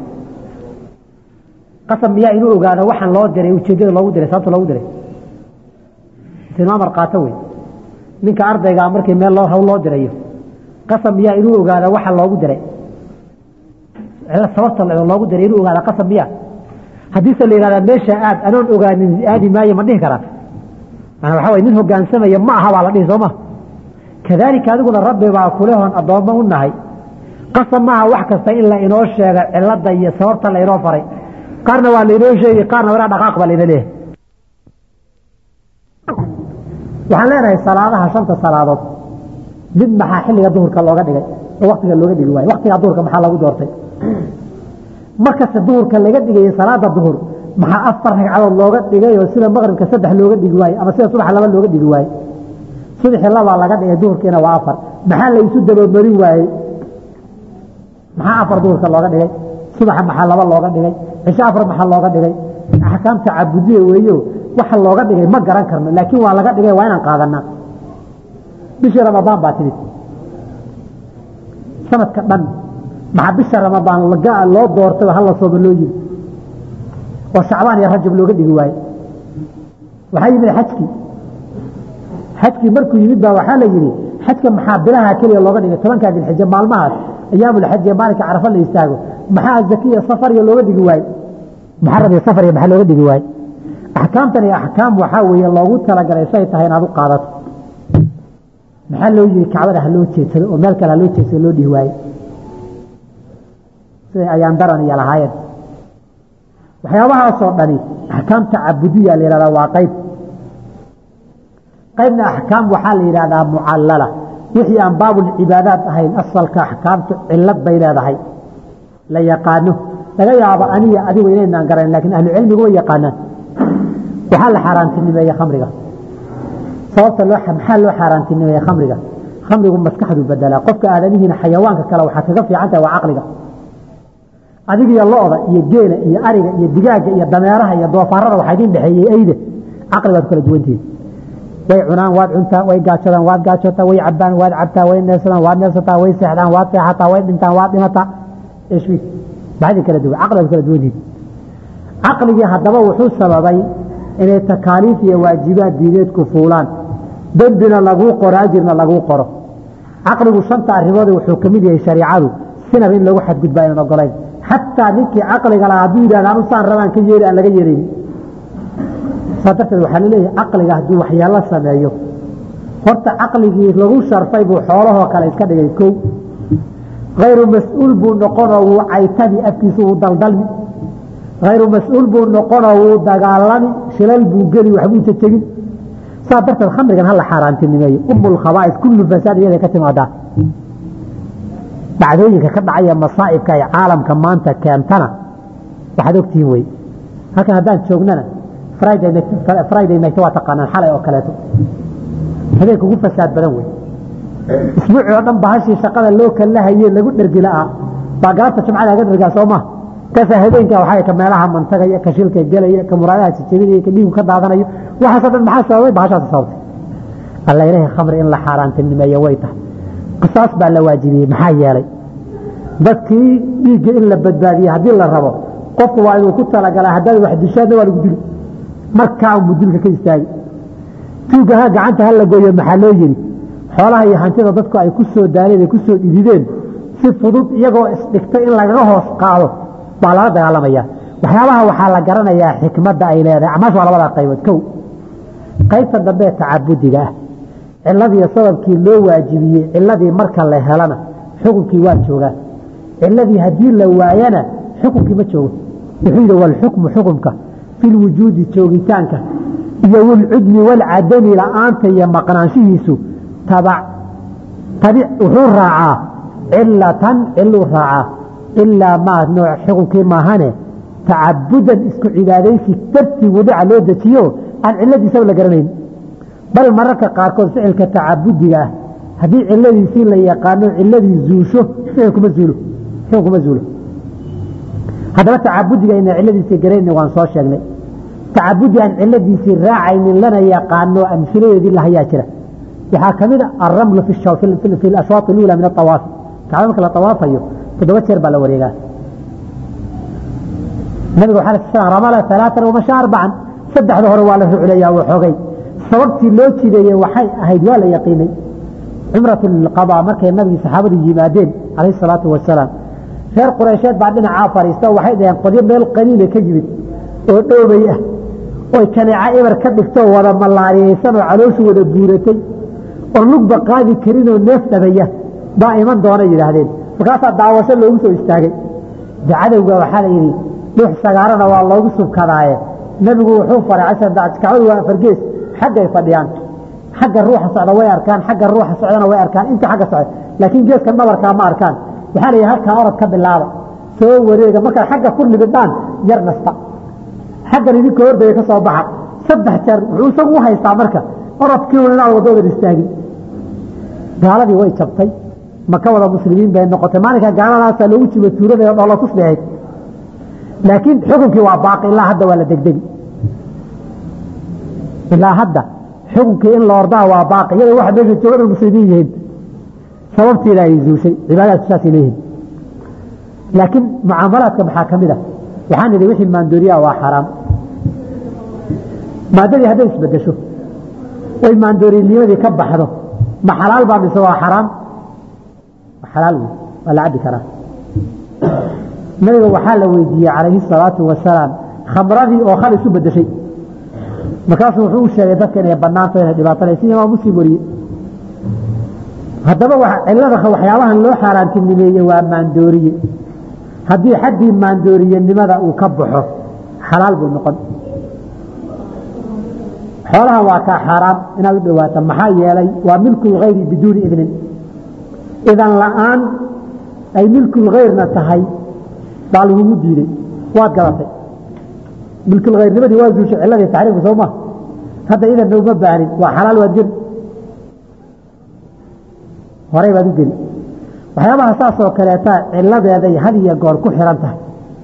qasab miyaa inuu ogaado waxaan loo diray ujeedada loogu diray sababta loogu diray isinu amar qaato wey ninka ardaygaa markii meel loo hawl loo dirayo qasab miyaa inuu ogaado waxa loogu diray sababta loogu diray inuu ogaado qasab miya haddiise la yihahdaa meesha aad anoon ogaanin aadi maayo ma dhihi karaa yani waxa way nin hogaansamaya ma aha baa la dhihi sooma kadaalika adiguna rabbi baa kulehoon addoommo u nahay qasab maaha wax kasta in la inoo sheega cilada iyo sababta la inoo faray qaarna waa lainoo sheegi qaarna waraa dhaqaaq baa laina leeyahay waxaan leenahay salaadaha shanta salaadood mid maxaa xilliga duhurka looga dhigay oo waktiga looga dhigi waayo waktiga duhurka maxaa lagu doortay markasta duhurka laga dhigayay salaada duhur maxaa afar ragcadood looga dhigay oo sida maqribka saddex looga dhigi waaye ama sida subaxa laba looga dhigi waaye subaxii labaa laga dhigay duhurkiina waa afar maxaa la isu dabamarin waayey maxaa afar duhurka looga dhigay subaxa maxaa laba looga dhigay cisho afar maxaa looga dhigay axkaamta cabudiya weeyo waxa looga dhigay ma garan karno laakiin waa laga dhigay waa inaan qaadanaa bishii ramadaan baa timid sanadka dhan maxaa bisha ramadaan loo doortay hala sooma loo yiri oo shacbaan iyo rajab looga dhigi waaye waxaa yimid xajkii xajkii markuu yimid baa waxaa la yidhi xajka maxaa bilaha keliya looga dhigay tobankaa dilxija maalmahaas ayaamulxaj ee maalinka carafa la istaago maxaa zakiya safariya looga dhigi waaye muxaram iyo safariya maxaa looga dhigi waaye axkaamtan iyo axkaam waxaa weeye loogu talagalay say tahay inaad u qaadato maxaa loo yiri kacbada ha loo jeedsado oo meel kale ha loo jeedsado loo dhihi waaye siday ayaan daran iyo lahaayeen waxyaabahaasoo dhani axkaamta cabudiya la yihahdaa waa qayb qaybna axkaam waxaa la yidhahdaa mucallala wixii aan baabulcibaadaad ahayn asalka axkaamtu cilad bay leedahay la yaqaano laga yaabo aniga adigu inaynaan garan lakin ahlucilmigu way yaqaanaan waxaa la xaaraantinimeeye khamriga sababta loo maxaa loo xaaraantinimeeye khamriga khamrigu maskaxdu bedelaa qofka aadamihiina xayawaanka kale waxaa kaga fiican tahay waa caqliga adigiyo lo-da iyo geela iyo ariga iyo digaaga iyo dameeraha iyo doofaarada waxaa idin dhexeeyey eyda caqli baad kala duwantihin way cunaan waad cuntaa way gaajadaan waad gaajotaa way cabaan waad cabtaa way neefsadaan waad neefsataa way seexdaan waad seexataa way dhintaan waad dhimataa ishwi maxaydin kala duwan caqli baad kala duwantihin caqligii haddaba wuxuu sababay inay takaaliif iyo waajibaad diineedku fuulaan dembina laguu qoro ajirna laguu qoro caqligu shanta arrimood wuxuu ka mid yahay shariicadu sinaba in lagu xadgudba aynan ogolayn xataa ninkii caqliga lahaa hadduu yidhahda anu saan rabaan ka yeeli aan laga yeeleyni saa darteed waxaa laleeyahay caqliga hadduu waxyaalo sameeyo horta caqligii lagu sharfay buu xoolahoo kale iska dhigay kow hayru mas-uul buu noqonoo wuu caytami afkiisa wuu daldalmi hayru mas-uul buu noqonoo wuu dagaalami shilal buu geli waxbuu jajegin saa darteed khamrigan hala xaaraantinimeeyo umulkhabaa'is kullu fasaad iyaday ka timaadaa dhacdooyinka ka dhacaya masaa'ibka ay caalamka maanta keentana waxaad ogtihiin wey halkan haddaan joognana friday night waa taqaanaan xalay oo kaleeto habeenka ugu fasaad badan wey isbuucii oo dhan bahashii shaqada loo kalahaye lagu dhergi la'aa baa galabta jumcada aga dhergaa soo ma kaasaa habeenka waxaa ka meelaha mantagaya ka shilka gelaya ka muraadaha jijabinaya ka dhiigu ka daadanayo waxaasoo dhan maxaa sababay bahashaas sababtay alla ilaahay khamri in la xaaraantinimeeyo way tahay qisaas baa la waajibiyey maxaa yeelay dadkii dhiigga in la badbaadiye haddii la rabo qofku waa inuu ku talagalaa haddaad wax dishaadna waa lagu dili markaa unbuu dilka ka istaagi tuugaha gacanta ha la gooyo maxaa loo yidhi xoolaha iyo hantida dadku ay ku soo daaleen ay ku soo dhidideen si fudud iyagoo isdhigtay in lagaga hoos qaado baa lala dagaalamaya waxyaabaha waxaa la garanayaa xikmadda ay leedahay acmaash waa labadaa qaybood kow qaybta dambe ee tacabudiga ah ciladii sababkii loo waajibiyey ciladii marka la helana xukunkii waa joogaa ciladii haddii la waayana xukunkii ma joogo wuxuu yidhi walxukmu xukumka fi lwujuudi joogitaanka iyo walcudmi walcadami la'aanta iyo maqnaanshihiisu tabac tabic wuxuu raacaa cilatan ciluu raacaa ilaa maa nooc xukunkii maahane tacabudan isku cibaadaysi dartii wadaca loo dejiyo aan ciladiisaba la garanayn bal mararka qaarkood ficilka tacabudiga ah haddii ciladiisii la yaqaano ciladii zuusho ficilkuma zuulo ficilkuma zuulo haddaba tacabudiga ina ciladiisii garayna waan soo sheegnay tacabudi aan ciladiisii raacaynin lana yaqaano amhiladeedii lahayaa jira waxaa ka mid a alramlu fi ashwaaq اlula min aawaafi kacba marka la awaafayo toddoba jeer baa la wareegaa nabiga waa ramala alaaan wamasha arbacan saddexda hore waa la rucleeyaa waxoogay sababtii loo jideeyey waxay ahayd waa la yaqiinay cumrat qada markay nabigii saxaabadu yimaadeen calayh salaatu wasalaam reer qureysheed baa dhinacaa fadhiista waxay dhaheen qodyo meel qaliila ka yimid oo dhoobay ah oy kaneeca ibar ka dhigtoo wada malaariyaysan oo calooshu wada buuratay oo lugba qaadi karinoo neef dhabaya baa iman doona yidhaahdeen markaasaa daawasho loogu soo istaagay de cadowga waxaa la yidhi dhuux sagaarana waa loogu subkadaaye nebigu wuxuu faray kacbadu waa afargees xaggay fadhiyaan xagga ruuxa socda way arkaan xagga ruuxa socdana way arkaan inta xagga socda laakiin geeskan dhabarkaa ma arkaan waxaa la yidhi halkaa orod ka bilaaba soo wareega markaad xagga ku libidhaan yar nasta xaggan idinka hordaya ka soo baxa saddex jeer wuxuu isagu u haystaa marka orodkii un inaad waddadan istaagin gaaladii way jabtay maka wada muslimiin bay noqotay maalinka gaaladaasaa loogu jiba tuurada dholo tusbeehayd laakiin xukunkii waa baaqi ilaa hadda waa la degdegi ilaa hadda xukunkii in la ordaa waa baaqi iyadoo waxa meesha joogan muslimiin yihiin sababtiina ay zuushay cibaadaadku saasay leeyihin laakiin mucaamalaadka maxaa ka mid a waxaan idhi wixii maandooriyaa waa xaraam maadadii hadday isbedesho oy maandoorinimadii ka baxdo ma xalaal baa mise waa xaraam xalaal wey waa la cabbi karaa nabiga waxaa la weydiiyey calayhi salaatu wasalaam khamradii oo khal isu bedeshay markaasuu wuxuu u sheegay dadka inay banaanto inay dhibaatanaysa imaam muslim wariye haddaba cilada waxyaabahan loo xaaraantinimeeye waa maandooriye haddii xaddii maandooriyenimada uu ka baxo xalaal buu noqon xoolahan waa kaa xaaraam inaad u dhawaato maxaa yeelay waa milku lgayri biduuni idnin idan la'aan ay milkulgayrna tahay baa lagugu diiday waad gadatay milkulgayrnimadii waa zuushay ciladii taxriimka soo maa hadda idanna uma baahnin waa xalaal waad geli horey baad u geli waxyaabaha saasoo kaleeta ciladeeday had iyo goor ku xihan tahay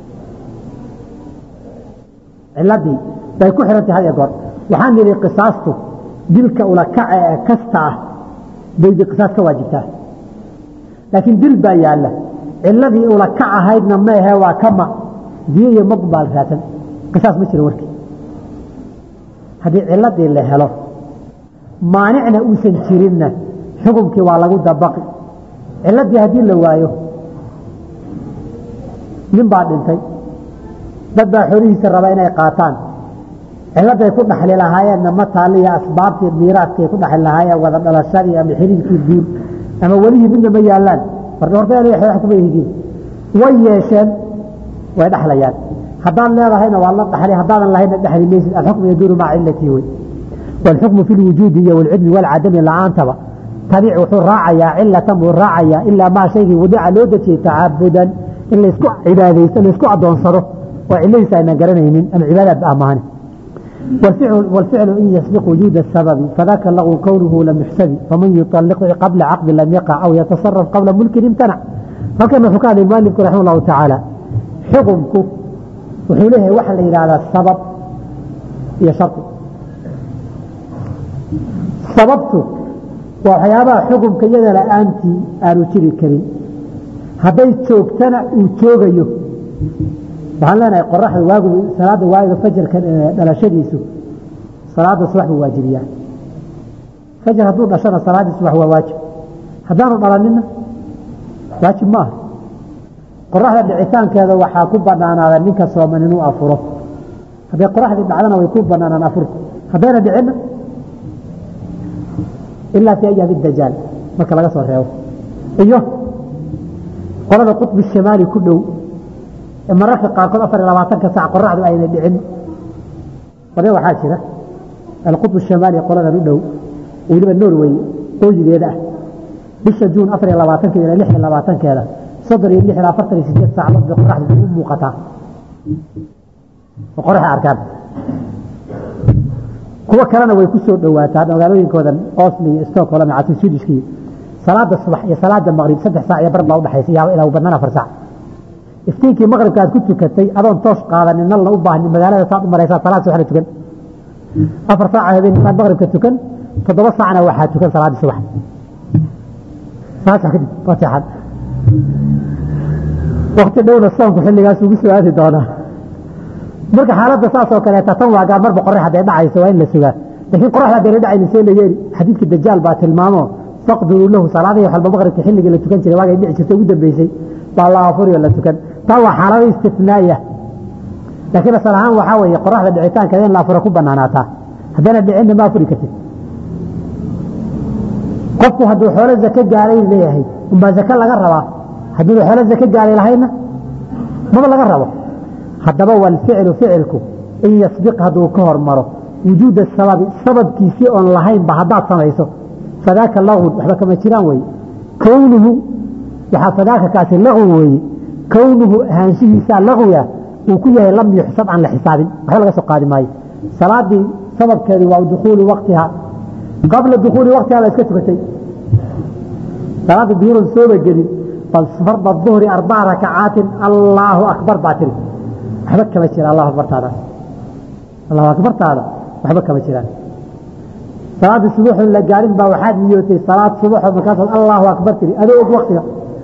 ciladii bay ku xihan tahay had iyo goor waxaan nidhi qisaastu dilka ulakaca ee kasta ah bay qisaas ka waajibtaa laakiin dil baa yaalla ciladii ulakac ahaydna maehe waa kama diyo iyo mag baa la raadsan qisaas ma jiro warkii haddii ciladii la helo maanicna uusan jirinna xukunkii waa lagu dabaqi ciladii haddii la waayo nin baa dhintay dad baa xolihiisa raba inay qaataan ciladay ku dhaxli lahaayeenna ma taaliya asbaabtii miiraadkay ku dhaxli lahaayeen wada dhalashadii ama xiriirkii guur ama welihii midna ma yaallaan horta kuma yihiin way yeesheen way dhaxlayaan haddaad leedahayna waa la dhaxli haddaadan lahayna dhexli maysid alxukmu yaduuru maca cilatii wey waalxukmu fi lwujuudi iyo walcilmi walcadami la-aantaba tabiic wuxuu raacayaa cilatan buu raacayaa ilaa maa shaygii wadica loo dejiyey tacabudan in laysku cibaadaysto laysku adoonsado oo ciladiisa aynan garanaynin ama cibaadaad amahane والفعل إن يسبق وجود السبب فذاك اللغو كونه لم يحسب فمن يطلق قبل عقد لم يقع أو يتصرف قبل ملك امتنع فكما حكى المؤلف رحمه الله تعالى حكمك وحوله وحل إلى هذا السبب هي شرط sababtu waa waxyaabaha xukunka iyada la-aantii aanu jiri karin hadday joogtana uu joogayo waxaan leenahay qoraxda waagu salaada waaga fajarka dhalashadiisu salaada subax buu waajibiyaa fajar hadduu dhashana salaaddii subax waa waajib haddaanu dhalanina waajib ma aha qoraxda dhicitaankeeda waxaa ku banaanaada ninka sooman inuu afuro hadday qoraxdii dhacdana way ku banaanaan afurku haddayna dhicinna ilaa fi ayaami dajaal marka laga soo reebo iyo qolada qutbi shimaali ku dhow ee mararka qaarkood afar iyo labaatanka sac qoraxdu ayna dhicin qole waxaa jira alqutb shimaali qoladan u dhow weliba norway qooyigeeda ah bisha juun afar iyo labaatankeeda ilaa lix iyo labaatankeeda soddon iyo lix ilaa afartan iyo sideed saacadood bay qoraxdu u muuqataa oo qoraxay arkaan kuwo kalena way ku soo dhowaataa magaalooyinkoodan oslo iyo stockholm iyo casi swedishkii salaada subax iyo salaada maqrib saddex saac iyo bar baa udhexaysa yaa ilaa badnaan afar saac iftiinkii maqribka aad ku tukatay adoon toos qaadanin nalna u baahnin magaalada saad u maraysaa salaad subaxna tukan afar saaca habeen inaad maqribka tukan toddoba saacna waxaa tukan salaadii subax saasa kadib waa seexan wakti dhowna soonku xilligaas ugu soo aadi doonaa marka xaaladda saas oo kaleeta tan waa gaar marba qorax hadday dhacayso waa in la sugaa laakiin qoraxda haddayna dhacayni see la yeeli xadiidkii dajaal baa tilmaamo faqduruu lahu salaadihii waxalba maqribka xilligii la tukan jiray waagay dhici jirtay ugu dambeysay baa la afuriyo la tukan taa waa xaalado istifnaaya laakiin asal ahaan waxaa weeye qoraxda dhicitaankeeda in la afuro ku banaanaataa haddana dhicinna ma afuri kartid qofku hadduu xoolo zake gaaray leeyahay unbaa zake laga rabaa hadduu xoolo zake gaaray lahayna maba laga rabo haddaba walficlu ficilku in yasbiq hadduu ka hormaro wujuuda sababi sababkiisii oon lahaynba haddaad samayso fadaaka lagwun waxba kama jiraan weye kownuhu waxaa fadaaka kaasi lagwi weeye kownuhu ahaanshihiisaa lagwiga uu ku yahay lam yuxsab aan la xisaabin waxba laga soo qaadi maayo salaadii sababkeedu waa dukuulu waktiha qabla dukuuli waktiha la iska tukatay salaada duhuran sooba gelin farda duhri arbaca rakacaatin allaahu akbar baa tiri waxba kama jira allahu akbartaada allahu akbartaada waxba kama jiraan salaada subuuxoon la gaarin baa waxaad niyootay salaad subuuxoo markaasaad allahu akbar tiri adoo og waktiga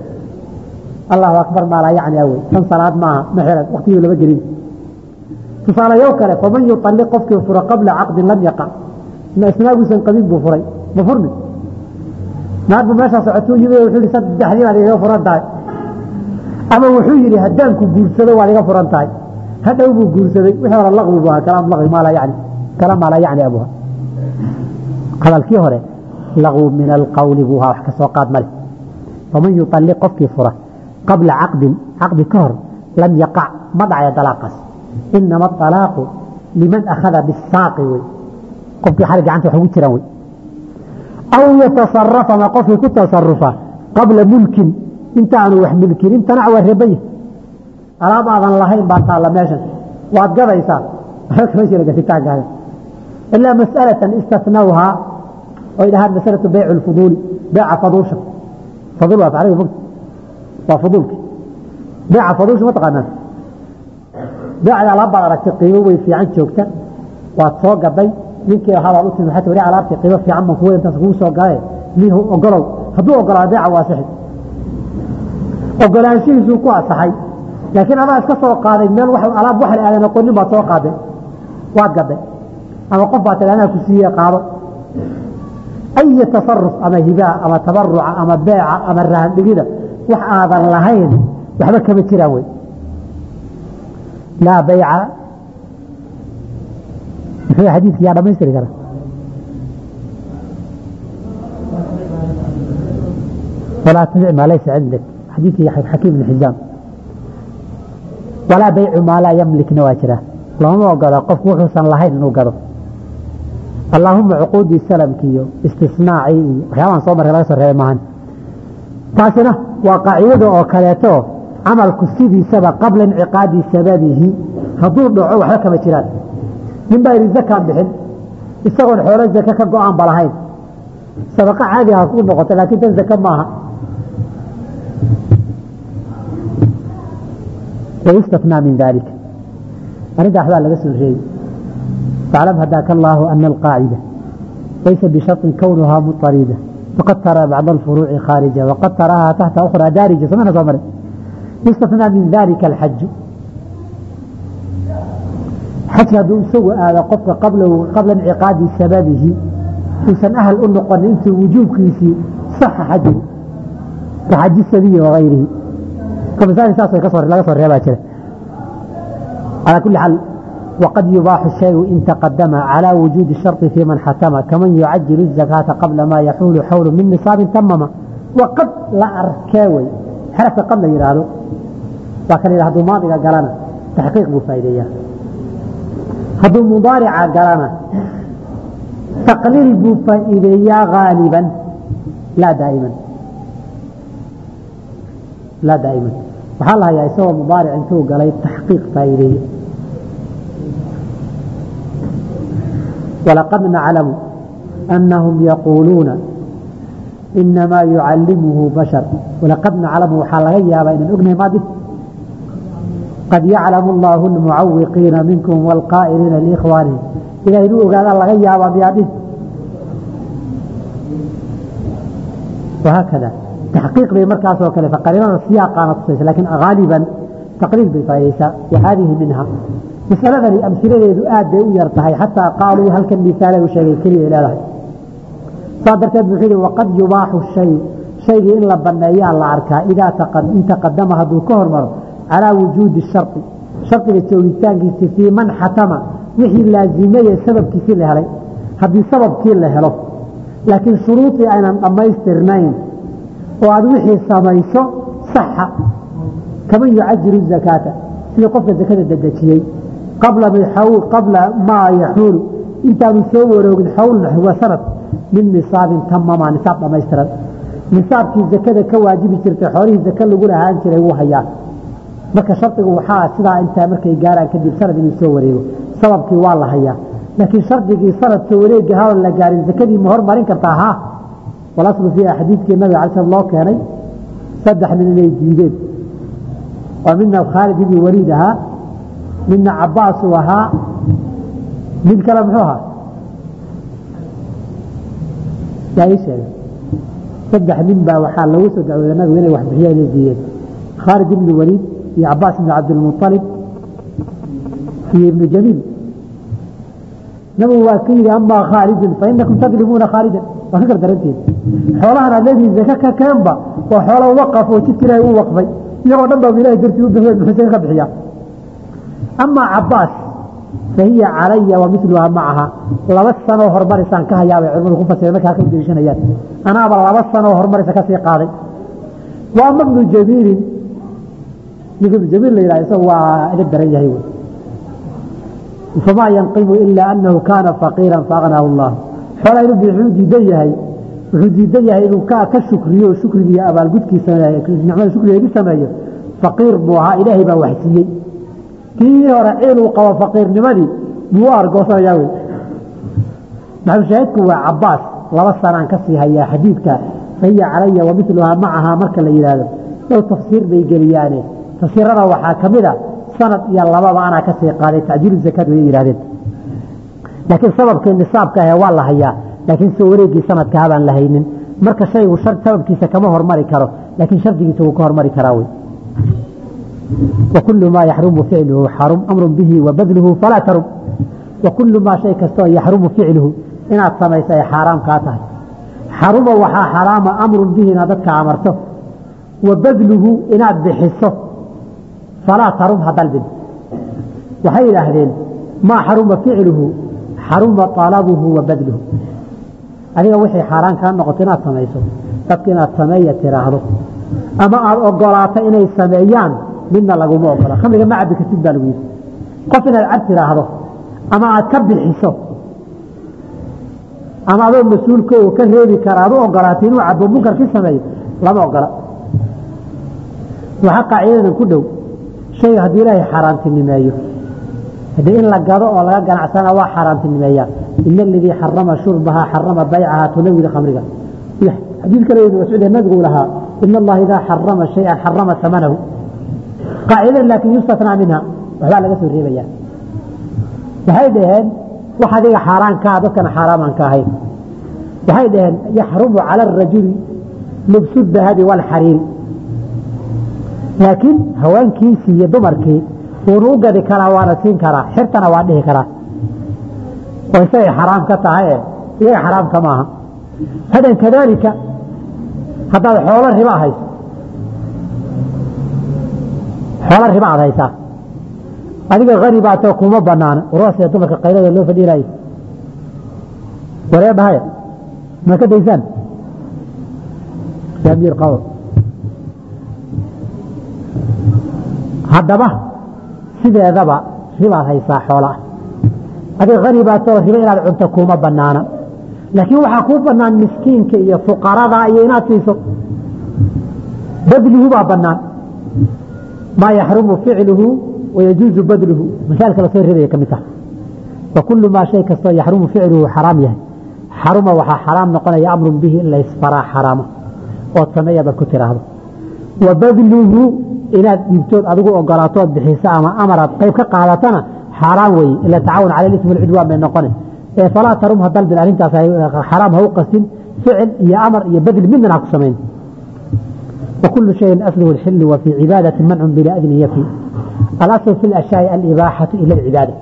allahu akbar maa laa yacni awey tan salaad maaha ma xiran waktigii lama gelin tusaalayow kale faman yuطalliq qofkii furo qabla caqdin lam yaqac ma isnaaguusan qabin buu furay ma furmi naagbu meeshaa socotuu yimi wuxuu yihi saddexdii baad igaga furan tahay ama wuxuu yidhi haddaanku guursado waad iga furan tahay hadhow buu guursaday wixii hore laqwi bu ahaa kalaam laqwi maa laa yacni kalaam maa laa yacni abuha hadalkii hore laqwi min alqawli buu ahaa wax ka soo qaad male faman yuطalliq qofkii fura qabla caqdin caqdi ka hor lam yaqac ma dhacaya dalaaqaas inama alaaqu liman akhada bisaaqi wey qofkii xali gacanta wax ugu jiraan wey aw yatasarafa ma qofkii ku tasarufa qabla mulkin intaanu wax milkin intanac waa reebaya alaab aadan lahayn baa taalla meeshan waad gadaysaa waxba kama jira gatitaankaaga ilaa mas'alatan istathnawhaa oy dhahaan masalatu bayc lfuduuli beeca faduusha fadul waa ariga mogta waa fuduulki beeca faduusha ma taqaanaan beecda alaab baad aragtay qiimo way fiican joogta waad soo gaday ninkii ahaabaa u timi waxaa wari alaabtii qiimo fiican baan kuwa intaas kugu soo galaye nihu ogolow hadduu ogolaa beeca waa asixi ogolaanshihiisuu ku asaxay laakiin adaa iska soo qaaday meel wax alaab wax la aadan aqoonin baad soo qaaday waad gaday ama qof baa tiri anaa ku siiye qaado ay tasaruf ama hibaa ama tabaruca ama beeca ama rahandhigida wax aadan lahayn waxba kama jiraan wey laa bayca muxuu xadiidki yaa dhamaystiri kara walaa tabic maa laysa cindak xadiidkii xakiim ibn xizaam walaa baycu maa laa yamlikna waa jira looma ogola qofku wuxuusan lahayn inuu gado allaahuma cuquudii salamki iyo istisnaacii iyo waxyaabahan soo marka laga soo reebay maahan taasina waa qaacidada oo kaleeto camalku sidiisaba qabla inciqaadi sababihi hadduu dhaco waxba kama jiraan nin baa yidhi zakaan bixin isagoon xoolo zake ka go-aan ba lahayn sadaqa caadi ha ku noqota laakiin tan zake maaha wayustathnaa min dalika arrintaa waxbaa laga soo reebi فاعلم هداك الله أن القاعدة ليس بشرط كونها مضطردة فقد ترى بعض الفروع خارجة وقد تراها تحت أخرى دارجة سمعنا صمر يستثنى من ذلك الحج حج دون سوء هذا قفك قبل قبل انعقاد سببه وسن أهل النقل أنت وجوب كيسي صح حج كحج السبي وغيره كما سأل ساسا كسر لا كسر ريبا على كل حال وقد يباح الشيء إن تقدم على وجود الشرط في من حتم كمن يعجل الزكاة قبل ما يحول حول من نصاب تمم وقد لا أركاوي حرف قبل يرادو لكن إذا هدو ماضي قالنا تحقيق بفايدية هدو مضارع قالنا تقليل بفايدية غالبا لا دائما لا دائما وحالها يا سوى مضارع انتو قال تحقيق فايدية ولقد نعلم أنهم يقولون إنما يعلمه بشر ولقد نعلم حالغيا بين الأغنى ماضي قد يعلم الله المعوقين منكم والقائلين لإخوانهم إذا يدوه قال الله غيا بياده وهكذا تحقيق بمركز وكذا فقريبا السياق نصيص لكن غالبا تقليل بالفائسة وهذه منها مسألة أمثلة aad bay u yar tahay xataa qaaluu halkan misaal u sheegay keliya leedahay saa darteed wuxuu yihi waqad yubaaxu shay shaygii in la baneeyaa la arkaa idaa in taqadama hadduu ka hormaro calaa wujuudi shardi shardiga joogitaankiisi fii man xatama wixii laazimaya sababkiisii la helay haddii sababkii la helo laakiin shuruudii aynan dhammaystirnayn oo aad wixii samayso saxa kaman yucajiru zakaata sidii qofka zakada dedejiyey qabla maa yaxuulu intaanu soo waroogin xawl wa sanad min nisaabin tamama nisaab dhamaystiran nisaabkii zakada ka waajibi jirtay xoolihii zaka lagu lahaan jiray wuu hayaa marka shardigu waxaa sidaa intaa markay gaaraan kadib sanad inuu soo wareego sababkii waa la hayaa laakiin shardigii sanad soo wareegi haon la gaarin zakadii ma hormarin kartaa ha walaslu fiiha xadiidkii nabiga alay slam loo keenay saddex nin inay diideen oo midna khaalid ibni waliid ahaa midna cabaas uu ahaa mid kale muxuu ahaa yaa ii sheega saddex nin baa waxaa lagu soo dacwooday nabigu inay wax bixiyaan inay diideen khaalid ibni waliid iyo cabaas ibni cabdilmuطalib iyo ibnu jamiil nabigu waa ka yidhi amaa khaalidun fainakum tadlimuuna khaalidan waa ka gardaranteed xoolahan aad leedihiin zaka ka keenba waa xoola waqaf oo jidka ilahay u waqfay iyagoo dhan baa ilahay dartii u bixiyeen muxuu zaka ka bixiyaa amaa cabaas fahiya calaya wa miluha macaha laba sanoo hormarisaan ka hayaabay culimadu ku fasireen markaa ka deliishanayaan anaaba laba sanoo hormarisa kasii qaaday wa ama ibnu jamiilin ninka ibnu jamiil la yidhaha isagu waa idab daran yahay wey famaa yanqimu ila anahu kaana faqiira faaqnaahu allah xoolaa inuu wuxuu diidan yahay wuxuu diidan yahay inuu ka ka shukriyo shukrigiiyo abaalgudkii sameeyo nicmada shukrigeedi sameeyo faqiir buu ahaa ilaahay baa wax siiyey kii hore ciil uu qabo faqiirnimadii buu u argoosanayaa wey maxalushaahidku waa cabaas laba sanaan ka sii hayaa xadiidka fahiya calaya wa miluhaa macahaa marka la yidhaahdo dhow tafsiir bay geliyaane tafsiirada waxaa ka mid a sanad iyo lababa anaa ka sii qaaday tacjiilu zakaad way yidhahdeen laakiin sababkii nisaabka ahe waa la hayaa laakiin soo wareegii sanadkaa baan la haynin marka shaygu sababkiisa kama hormari karo laakiin shardigiisa wuu ka hormari karaa wey وكل ما يحرم فعله حرم أمر به وبذله فلا ترم وكل ما شيء كستو يحرم فعله إن أتصميس حرام كاته حرم وحا حرام أمر به نادتك عمرته وبذله إن بحصه فلا ترم هذا البد وحي الأهلين ما حرم فعله حرم طلبه وبذله أنيga wixii xaaraan kaa noqoto inaad samayso dadka inaad sameeya tiraahdo ama aada ogolaato inay sameeyaan midna laguma ogola khamriga ma cabi kartid baa lagu yidhi qof inaad cab tiraahdo ama aad ka bixiso ama adoo mas-uulka oo ka reebi kara aad u ogolaatay inuu cabo munkarkii sameeyo lama ogola waxaa qaacidadan ku dhow shayga haddii ilaahay xaaraantinimeeyo haddii in la gado oo laga ganacsana waa xaaraantinimeeyaa ina aladii xarama shurbahaa xarama baycahaa tunawida khamriga xadiid kale ibnu mascuud ee nabigu lahaa ina allaha idaa xarama shayan xarama samanahu qaacidada laakiin yustatnaa minha waxbaa laga soo reebaya waxay dhaheen wax adiga xaaraankaa dadkana xaaraamaan ka ahayn waxay dhaheen yaxrumu cala arajuli lubsu dahabi walxariiri laakiin haweenkiisii iyo dumarkii wuunu u gadi karaa waana siin karaa xirtana waa dhihi karaa oo isagay xaraam ka tahay e iyaga xaraamka maaha hadan kadaalika haddaad xoolo riba hayso xoolo riba aad haysaa adiga hani baatoo kuma banaana warwaasee dumarka qaylada loo fadhiinayo waree dhahay ma ka daysaan yaamiir qabo haddaba sideedaba ribaad haysaa xoolaa adiga hani baatoo riba inaad cunto kuma banaana laakiin waxaa kuu banaan miskiinka iyo fuqarada iyo inaad siiso badluhu baa banaan maa yaxrumu ficluhu wayajuuzu badluhu masaailka lasoo reebaya ka mid taha wa kullu maa shay kastoo yaxrumu ficluhu xaraam yahay xaruma waxaa xaraam noqonaya amrun bihi in la isfaraa xaraama ood sameeya baad ku tiraahdo wa badluhu inaad dhiibtood adigu ogolaatood bixiso ama amaraad qayb ka qaadatana xaaraan weeye ila tacaawun cala ismi alcudwaan bay noqone ee falaa tarum ha dalbin arrintaas xaraam ha u qastin ficil iyo amar iyo badl midna ha ku samayn وكل شيء أصله الحل وفي عبادة منع بلا أذن يفي الأصل في الأشياء الإباحة إلى العبادة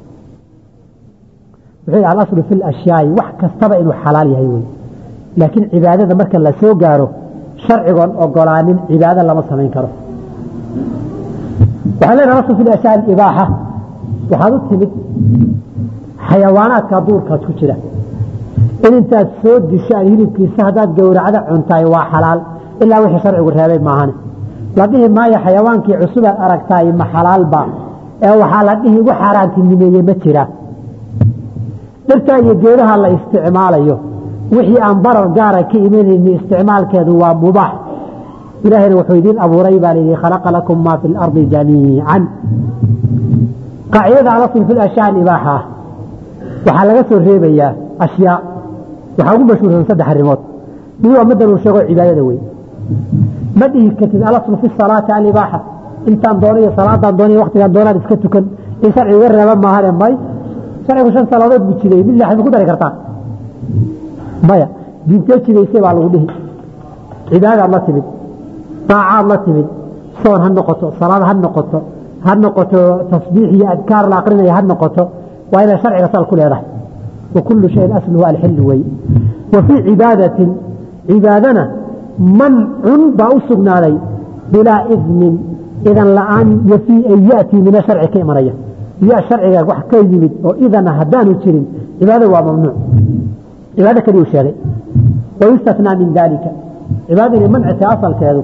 وحي الأصل في الأشياء وح كستبع إنه حلال يهيوي لكن عبادة مركا لا سو قارو شرع وقران عبادة لما سمين كرو waxaa leenaha asl fi ashyaa ibaaxa waxaad u timid xayawaanaadka duurkaas ku jira in intaad soo dishaan hilibkiisa haddaad gowracda cuntaay waa xalaal ilaa wixii sharcigu reebay maahane la dhihi maayo xayawaankii cusubaad aragtaay ma xalaalba ee waxaa la dhihi igu xaaraantinimeeye ma jira dhirtaa iyo geedaha la isticmaalayo wixii aan barar gaara ka imanayni isticmaalkeedu waa mubaax ilaahayna wuxuu idiin abuuray baa layidhi khalaqa lakum maa fi lardi jamiican qaacidada alasl fi ashyaa ibaaxa ah waxaa laga soo reebayaa ashyaa waxaa ugu mashhuursan saddex arrimood mid waa madan uu sheego cibaadada wey ma dhihi kartid alaslu fi salaati alibaaxa intaan doonayo salaadaan doonay waktigaan doonaan iska tukan in sharciga iga reeba maahane may sharcigu shan salaadood buu jideeyey mid lixad ma ku dari kartaa maya diintee jidaysay baa lagu dhihi cibaadaad la timid daacaad la timid soon ha noqoto salaad ha noqoto ha noqoto tasbiix iyo adkaar la aqrinaya ha noqoto waa inay sharciga sal ku leedahay wa kullu shayin asluhu alxillu wey wa fii cibaadatin cibaadana mancun baa u sugnaaday bilaa idnin idan la-aan yafii an yatii mina sharci ka imanaya ya sharciga wax ka yimid oo idana haddaanu jirin cibaada waa mamnuuc cibaado kaliyu sheegay wayustatnaa min dalika cibaadada inay mancita asalkeedu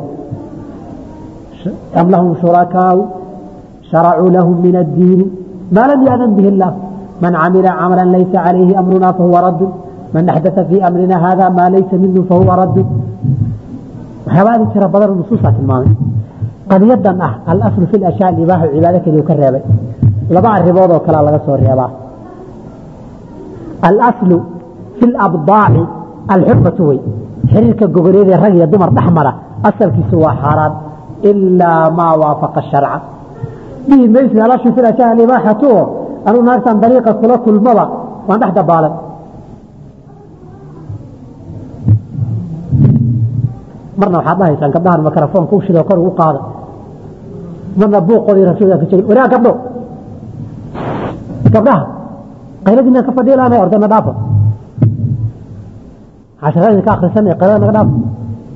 am lahum shurakaau sharacuu lahum min addiini maa lam yaadan bihi اllah man camila camala laysa calayhi amruna fahuwa raddu man axdaa fii amrina hada maa laysa minhu fahuwa raddu waxyaabaadi tira badan nusuusaa tilmaamay qadiyadan ah alaslu fi ashyaa ibaaxu cibaado keliyu ka reebay laba arrimood oo kalea laga soo reebaa alaslu fi labdaaci alxurmatu wey xiriirka gogoleedee rag iyo dumar dhex mara asalkiisu waa xaaraan ilaa maa waafaqa sharca dhihi maysid alaslu fi ashyaa alibaaxatu oo anuu naagtan dariiqa kula kulmaba waan dhex dabaalan marna waxaad dhahaysaan gabdhahan mikrofoonka ushidoo kor ugu qaada marna buuqoodii rasuulka ka jegin waraag gabdho gabdhaha qayladiina ka fadhiilaana ordana dhaafa casharadii ka akhrisan ee qaylada naga dhaafa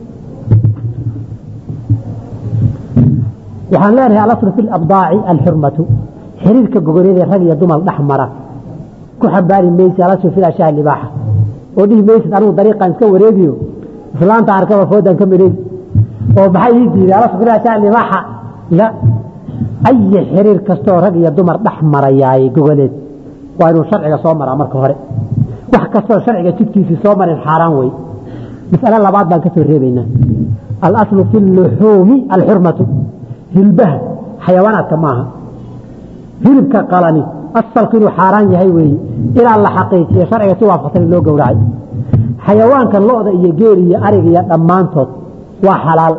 waxaan leenahay alaslu fi labdaaci alxurmatu xiriirka gogoleedee rag iyo dumar dhex mara ku xambaari maysid alaslu fi ashyaa libaaxa oo dhihi maysid anigu dariiqaan iska wareegiyo islaanta arkaba foodan ka mareegi oo maxay ii diiday alaslu fi ashyaa libaaxa la ayi xiriir kastoo rag iyo dumar dhex marayaay gogoleed waa inuu sharciga soo maraa marka hore wax kastoo sharciga jidkiisii soo marin xaaraan wey mas'ale labaad baan ka soo reebaynaa alaslu fi luxuumi alxurmatu hilbaha xayawaanaadka maaha hilibka qalani asalku inuu xaaraan yahay weeye ilaa la xaqiijiyo sharciga si waafaqsan in loo gowracay xayawaanka lo-da iyo geel iyo arig iyo dhammaantood waa xalaal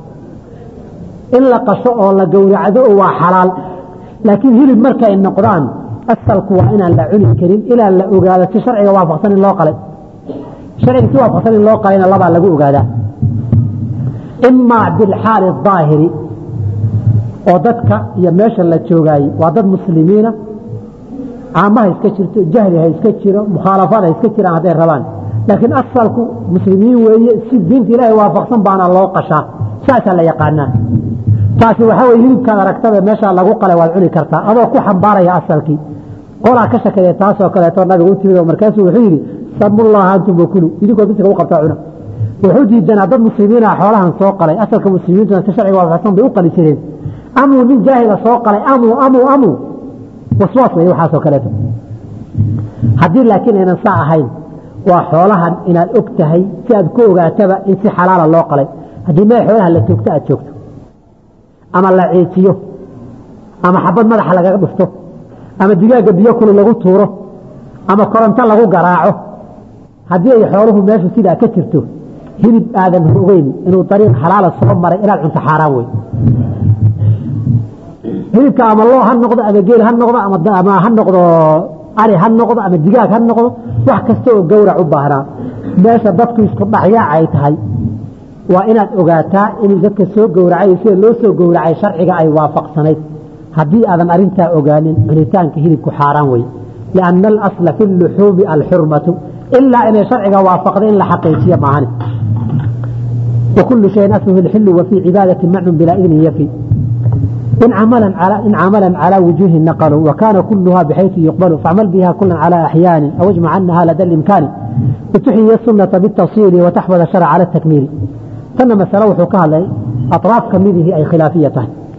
in la qasho oo la gowracdo waa xalaal laakiin hilib markay noqdaan asalku waa inaan la cuni karin ilaa la ogaado si sharciga waafaqsan in loo qalay sharciga si waafaqsan in loo qalayna labaa lagu ogaadaa imaa bilxaali daahiri oo dadka iyo meesha la joogaayey waa dad muslimiina caamaha iska jirto jahli ha iska jiro mukhaalafad ha iska jiraan hadday rabaan laakiin asalku muslimiin weeye si diinta ilaahay waafaqsan baana loo qashaa saasaa la yaqaanaa taasi waxaa weye hilibkaad aragtada meeshaa lagu qalay waad cuni kartaa adoo ku xambaaraya asalkii qolaa ka shakeeya taasoo kaleeto nabiga u timid oo markaasuu wuxuu yidhi samullaha antum wakulu idinkoo bisinka u qabtaa cuna wuxuu diidanaa dad muslimiina xoolahan soo qalay asalka muslimiintuna si sharciga waafaqsan bay u qali jireen amuu nin jaahila soo qalay amuu amuu amuu waswaas wey waxaasoo kaleeto haddii laakiin aynan saa ahayn waa xoolahan inaad og tahay si aad ku ogaataba in si xalaala loo qalay haddii meel xoolaha la toogto aad joogto ama la ciijiyo ama xabad madaxa lagaga dhufto ama digaagga biyo kulu lagu tuuro ama koronto lagu garaaco haddii ay xooluhu meeshu sidaa ka jirto hilib aadan ogeyn inuu dariiq xalaala soo maray inaad cunto xaaraan wey hilibka ama loo ha noqdo ama geel ha noqdo ama ha noqdo ari ha noqdo ama digaag ha noqdo wax kasta oo gowrac u baahnaa meesha dadku isku dhaxyaac ay tahay waa inaad ogaataa in dadka soo gowracay sida loo soo gowracay sharciga ay waafaqsanayd haddii aadan arintaa ogaanin cunitaanka hilibku xaaraan wey lianna alasla fi luxuumi alxurmatu ilaa inay sharciga waafaqda in la xaqiijiyo maahane وكل شيء أسله الحل وفي عبادة منع بلا إذن يفي إن عملا على إن عملا على وجوه نقلوا وكان كلها بحيث يقبل فاعمل بها كلا على أحيان أو اجمع عنها لدى الإمكان وتحيي السنة بالتفصيل وتحفظ الشرع على التكميل تن مسألة وحكاها لي أطراف كميده أي خلافية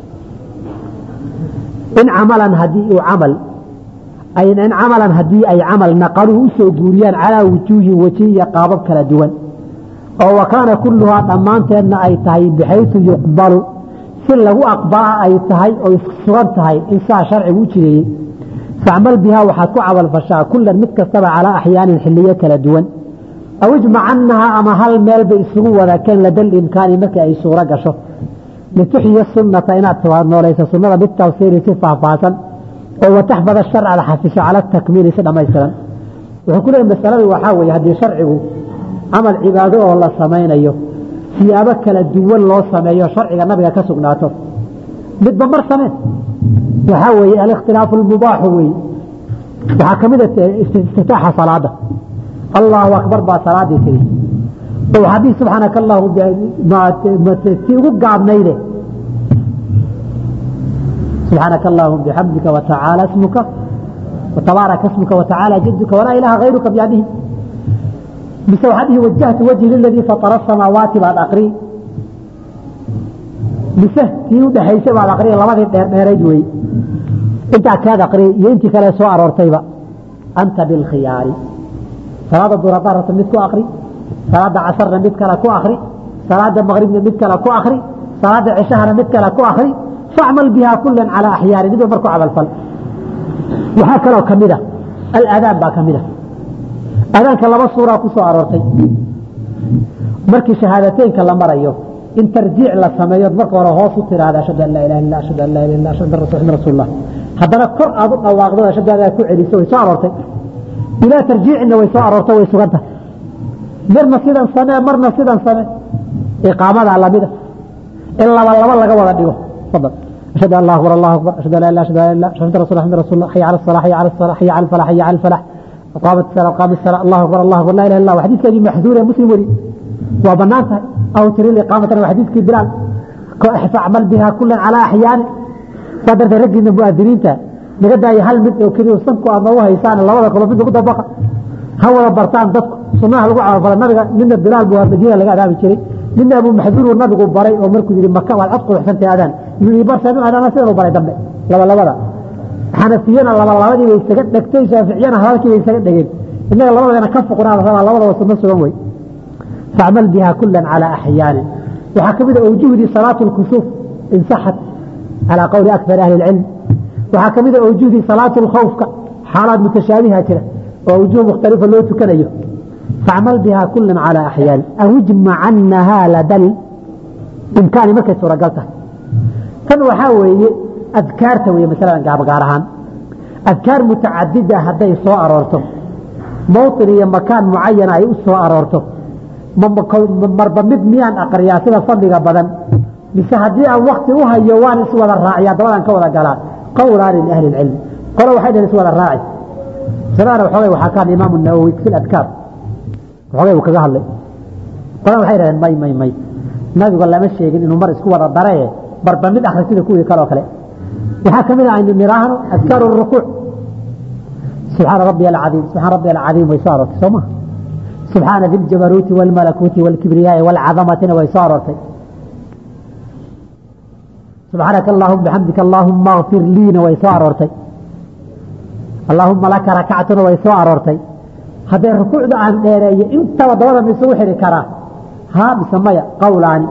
إن عملا هدي عمل أي إن عملا هدي أي عمل نقلوا سوغوريان على وجوه وجهي قابب كلا دوان أو وكان كلها ضمانتنا أي تهي بحيث يقبل si lagu aqbala ay tahay oo sugan tahay in saa sharcigu u jireeyey facmal bihaa waxaad ku camalfashaa kullan mid kastaba calaa axyaanin xiliyo kala duwan aw ijmacannaha ama hal meel bay isugu wada keen ladal imkaani markii ay suuro gasho lituxyiya sunnata inaad noolayso sunnada bitafsiiri si faahfaahsan oo wataxfada sharca la xafisho cala takmiili si dhammaystiran wuxuu ku leeyahy masaladu waxaa weeye haddii sharcigu camal cibaado oo la samaynayo siyaabo kala duwan loo sameeyo sharciga nabiga ka sugnaato midba mar samee waxaa weeye alikhtilaafu almubaaxu weeye waxaa ka mid a istiftaaxa salaada allahu akbar baa salaadii tiri oo haddii subxaanaka allahu tii ugu gaabnayde subxaanaka allahuma bixamdika watacaala ismuka watabaaraka ismuka watacaala jaduka walaa ilaha hayruka biyadihi mise waxaad dhihi wajahtu wajhi liladii fatara asamaawaati baad akri mise tii u dhexaysay baad akriya labadii dheerdheerayd wey intaa kaad akri iyo intii kale soo aroortayba anta bilkhiyaari salaada duur haddaad rabto mid ku akri salaada casarna mid kale ku akri salaada maqribna mid kale ku akri salaada cishahana mid kale ku akri facmal bihaa kulan calaa axyaari midba marku camalfal waxaa kaloo kamid a aladaan baa kamid a adaanka laba suuraa ku soo aroortay markii shahaadateynka la marayo in tarjiic la sameeyo marka hore hoos u tiraahda ashhadu an laa ilaha illa ashhadu an laa ilaha illa ashhadu anna rasul rasuulullah haddana kor aad u dhawaaqdo ashhadu an ku celiso way soo aroortay ilaa tarjiicina way soo aroortay way sugan tahay marna sidan samee marna sidan samee iqaamada lamida in laba laba laga wada dhigo fadal ashhadu an laa akbar allahu akbar ashhadu an laa ilaha ashhadu an la ilaha ashhadu rasul rasul rasul hayya ala salah hayya ala salah hayya ala falah hayya ala falah قامت الصلاة قام الصلاة الله أكبر الله أكبر لا إله إلا الله وحديث كذي محذور يا مسلم ولي وبنانتها أو تري الإقامة وحديث كذي بلال فاعمل بها كلا على أحيان صدر رجل من المؤذنين تا نقدر هل مد وكذي وصنكو أضوها يسان الله ولا كل بده قد بقى هو برتان ضد صناع لقوا على فلا نرجع من البلال بوها مدينة لقى هذا بشري من أبو محذور والنبي بري ومركو يجري مكة والعتق وحسنت هذان يبرسل هذا ما سيروا بري دم لا لا لا xanafiyana labalabadii bay isaga dhegtay shaaficiyana hadalkii bay isaga dhegeen innaga labadana ka fuqnaa la rabaa labadaba sunno sugan wey facmal biha kulan calaa axyaanin waxaa ka mid a awjuhdii salaatu lkusuuf in saxat calaa qowli akthar ahli ilcilm waxaa ka mid a awjuhdii salaatu lkhawfka xaalaad mutashaabiha jira oo awjuh mukhtalifa loo tukanayo facmal biha kulan calaa axyaanin aw ijmacannaha ladal imkaani markay suuragal tahay tan waxaa weeye adkaarta wey masaladan gaabgaar ahaan adkaar mutacadida hadday soo aroorto mawطin iyo makaan mucayana ay u soo aroorto marba mid miyaan aqriyaa sida fadliga badan mise haddii aan wakti u hayo waan iswada raaciya dabadaan ka wada galaa qowlaani liahli اcilm qole waxay dhaheen iswada raaci masaladana waxoogay waxaa kaan imaamu nawowi fi adkaar waxoogay uu kaga hadlay qolana waxay dhaheen may may may nabigu lama sheegin inuu mar isku wada daree barba mid akri sida kuwii kaleo kale waxaa kamid ah aynu niraahno adkaaru rukuuc subxaana rabbiya alcadiim subxaana rabbiya alcadiim way soo aroortay soo ma subxaana di ljabaruuti waalmalakuuti waalkibriyaai waalcadamatina way soo aroortay subxaanaka allahuma bixamdika allahuma akfir liina way soo aroortay allahuma laka rakactuna way soo aroortay haddee rukuucda aan dheereeyo intaba dabada ma isugu xidhi karaa haa mise maya qowlaani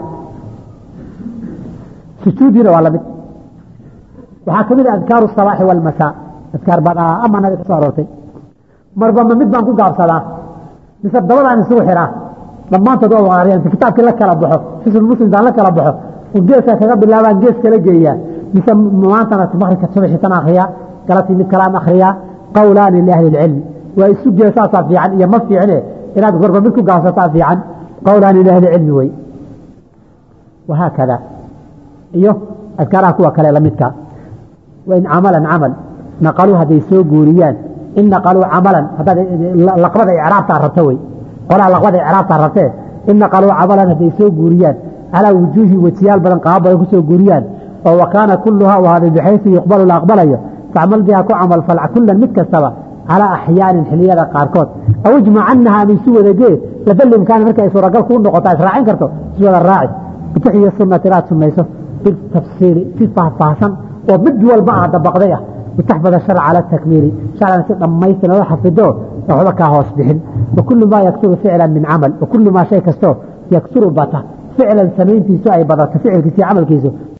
sujuudiina waa lamid waxaa kamid a adkaaru sabaaxi walmasaa adkaar badaa ama nabiga ka soo aroortay marba ma mid baan ku gaabsadaa mise dabadaan isugu xiraa dhammaantood waa waqaariya inta kitaabkii la kala baxo xisn muslimkaan la kala baxo oo geeska kaga bilaabaan gees kala geeyaa mise maantana maqribka subaxi tan akriyaa galabtii mid kalaan akriyaa qowlaani liahli ilcilmi waa isu geesaasaa fiican iyo ma fiicne inaad gorba mid ku gaabsataa fiican qowlaani liahli ilcilmi wey wahaakada iyo adkaaraha kuwa kale lamidka wain camalan camal naqaluu hadday soo guuriyaan in naqaluu camalan haddaad laqbada icraabtaa rabta wey qolaha laqbada icraabtaa rabtee in naqaluu camalan hadday soo guuriyaan calaa wujuuhi wejiyaal badan qaabo badan ku soo guuriyaan oo wakaana kuluhaa u ahaaday bixaysu yuqbalu la aqbalayo facmal biha ku camal falca kulan mid kastaba calaa axyaanin xiliyada qaarkood aw ijmacanaha ama isu wadagee labalimkaana marka ay suuragal kuu noqoto israacin karto isu wada raaci bituxyi sunati inaad sumayso bitafsiili si faahfaahsan oo mid walba ah dabaqday ah litaxfada sharca cala takmiili sharcan si dhammaystiran oo xafido waxba kaa hoos bixin wakulu maa yakturu ficlan min camal wakulu maa shay kastoo yakturu bata ficlan samayntiisu ay badato ficilkiisa iyo camalkiisu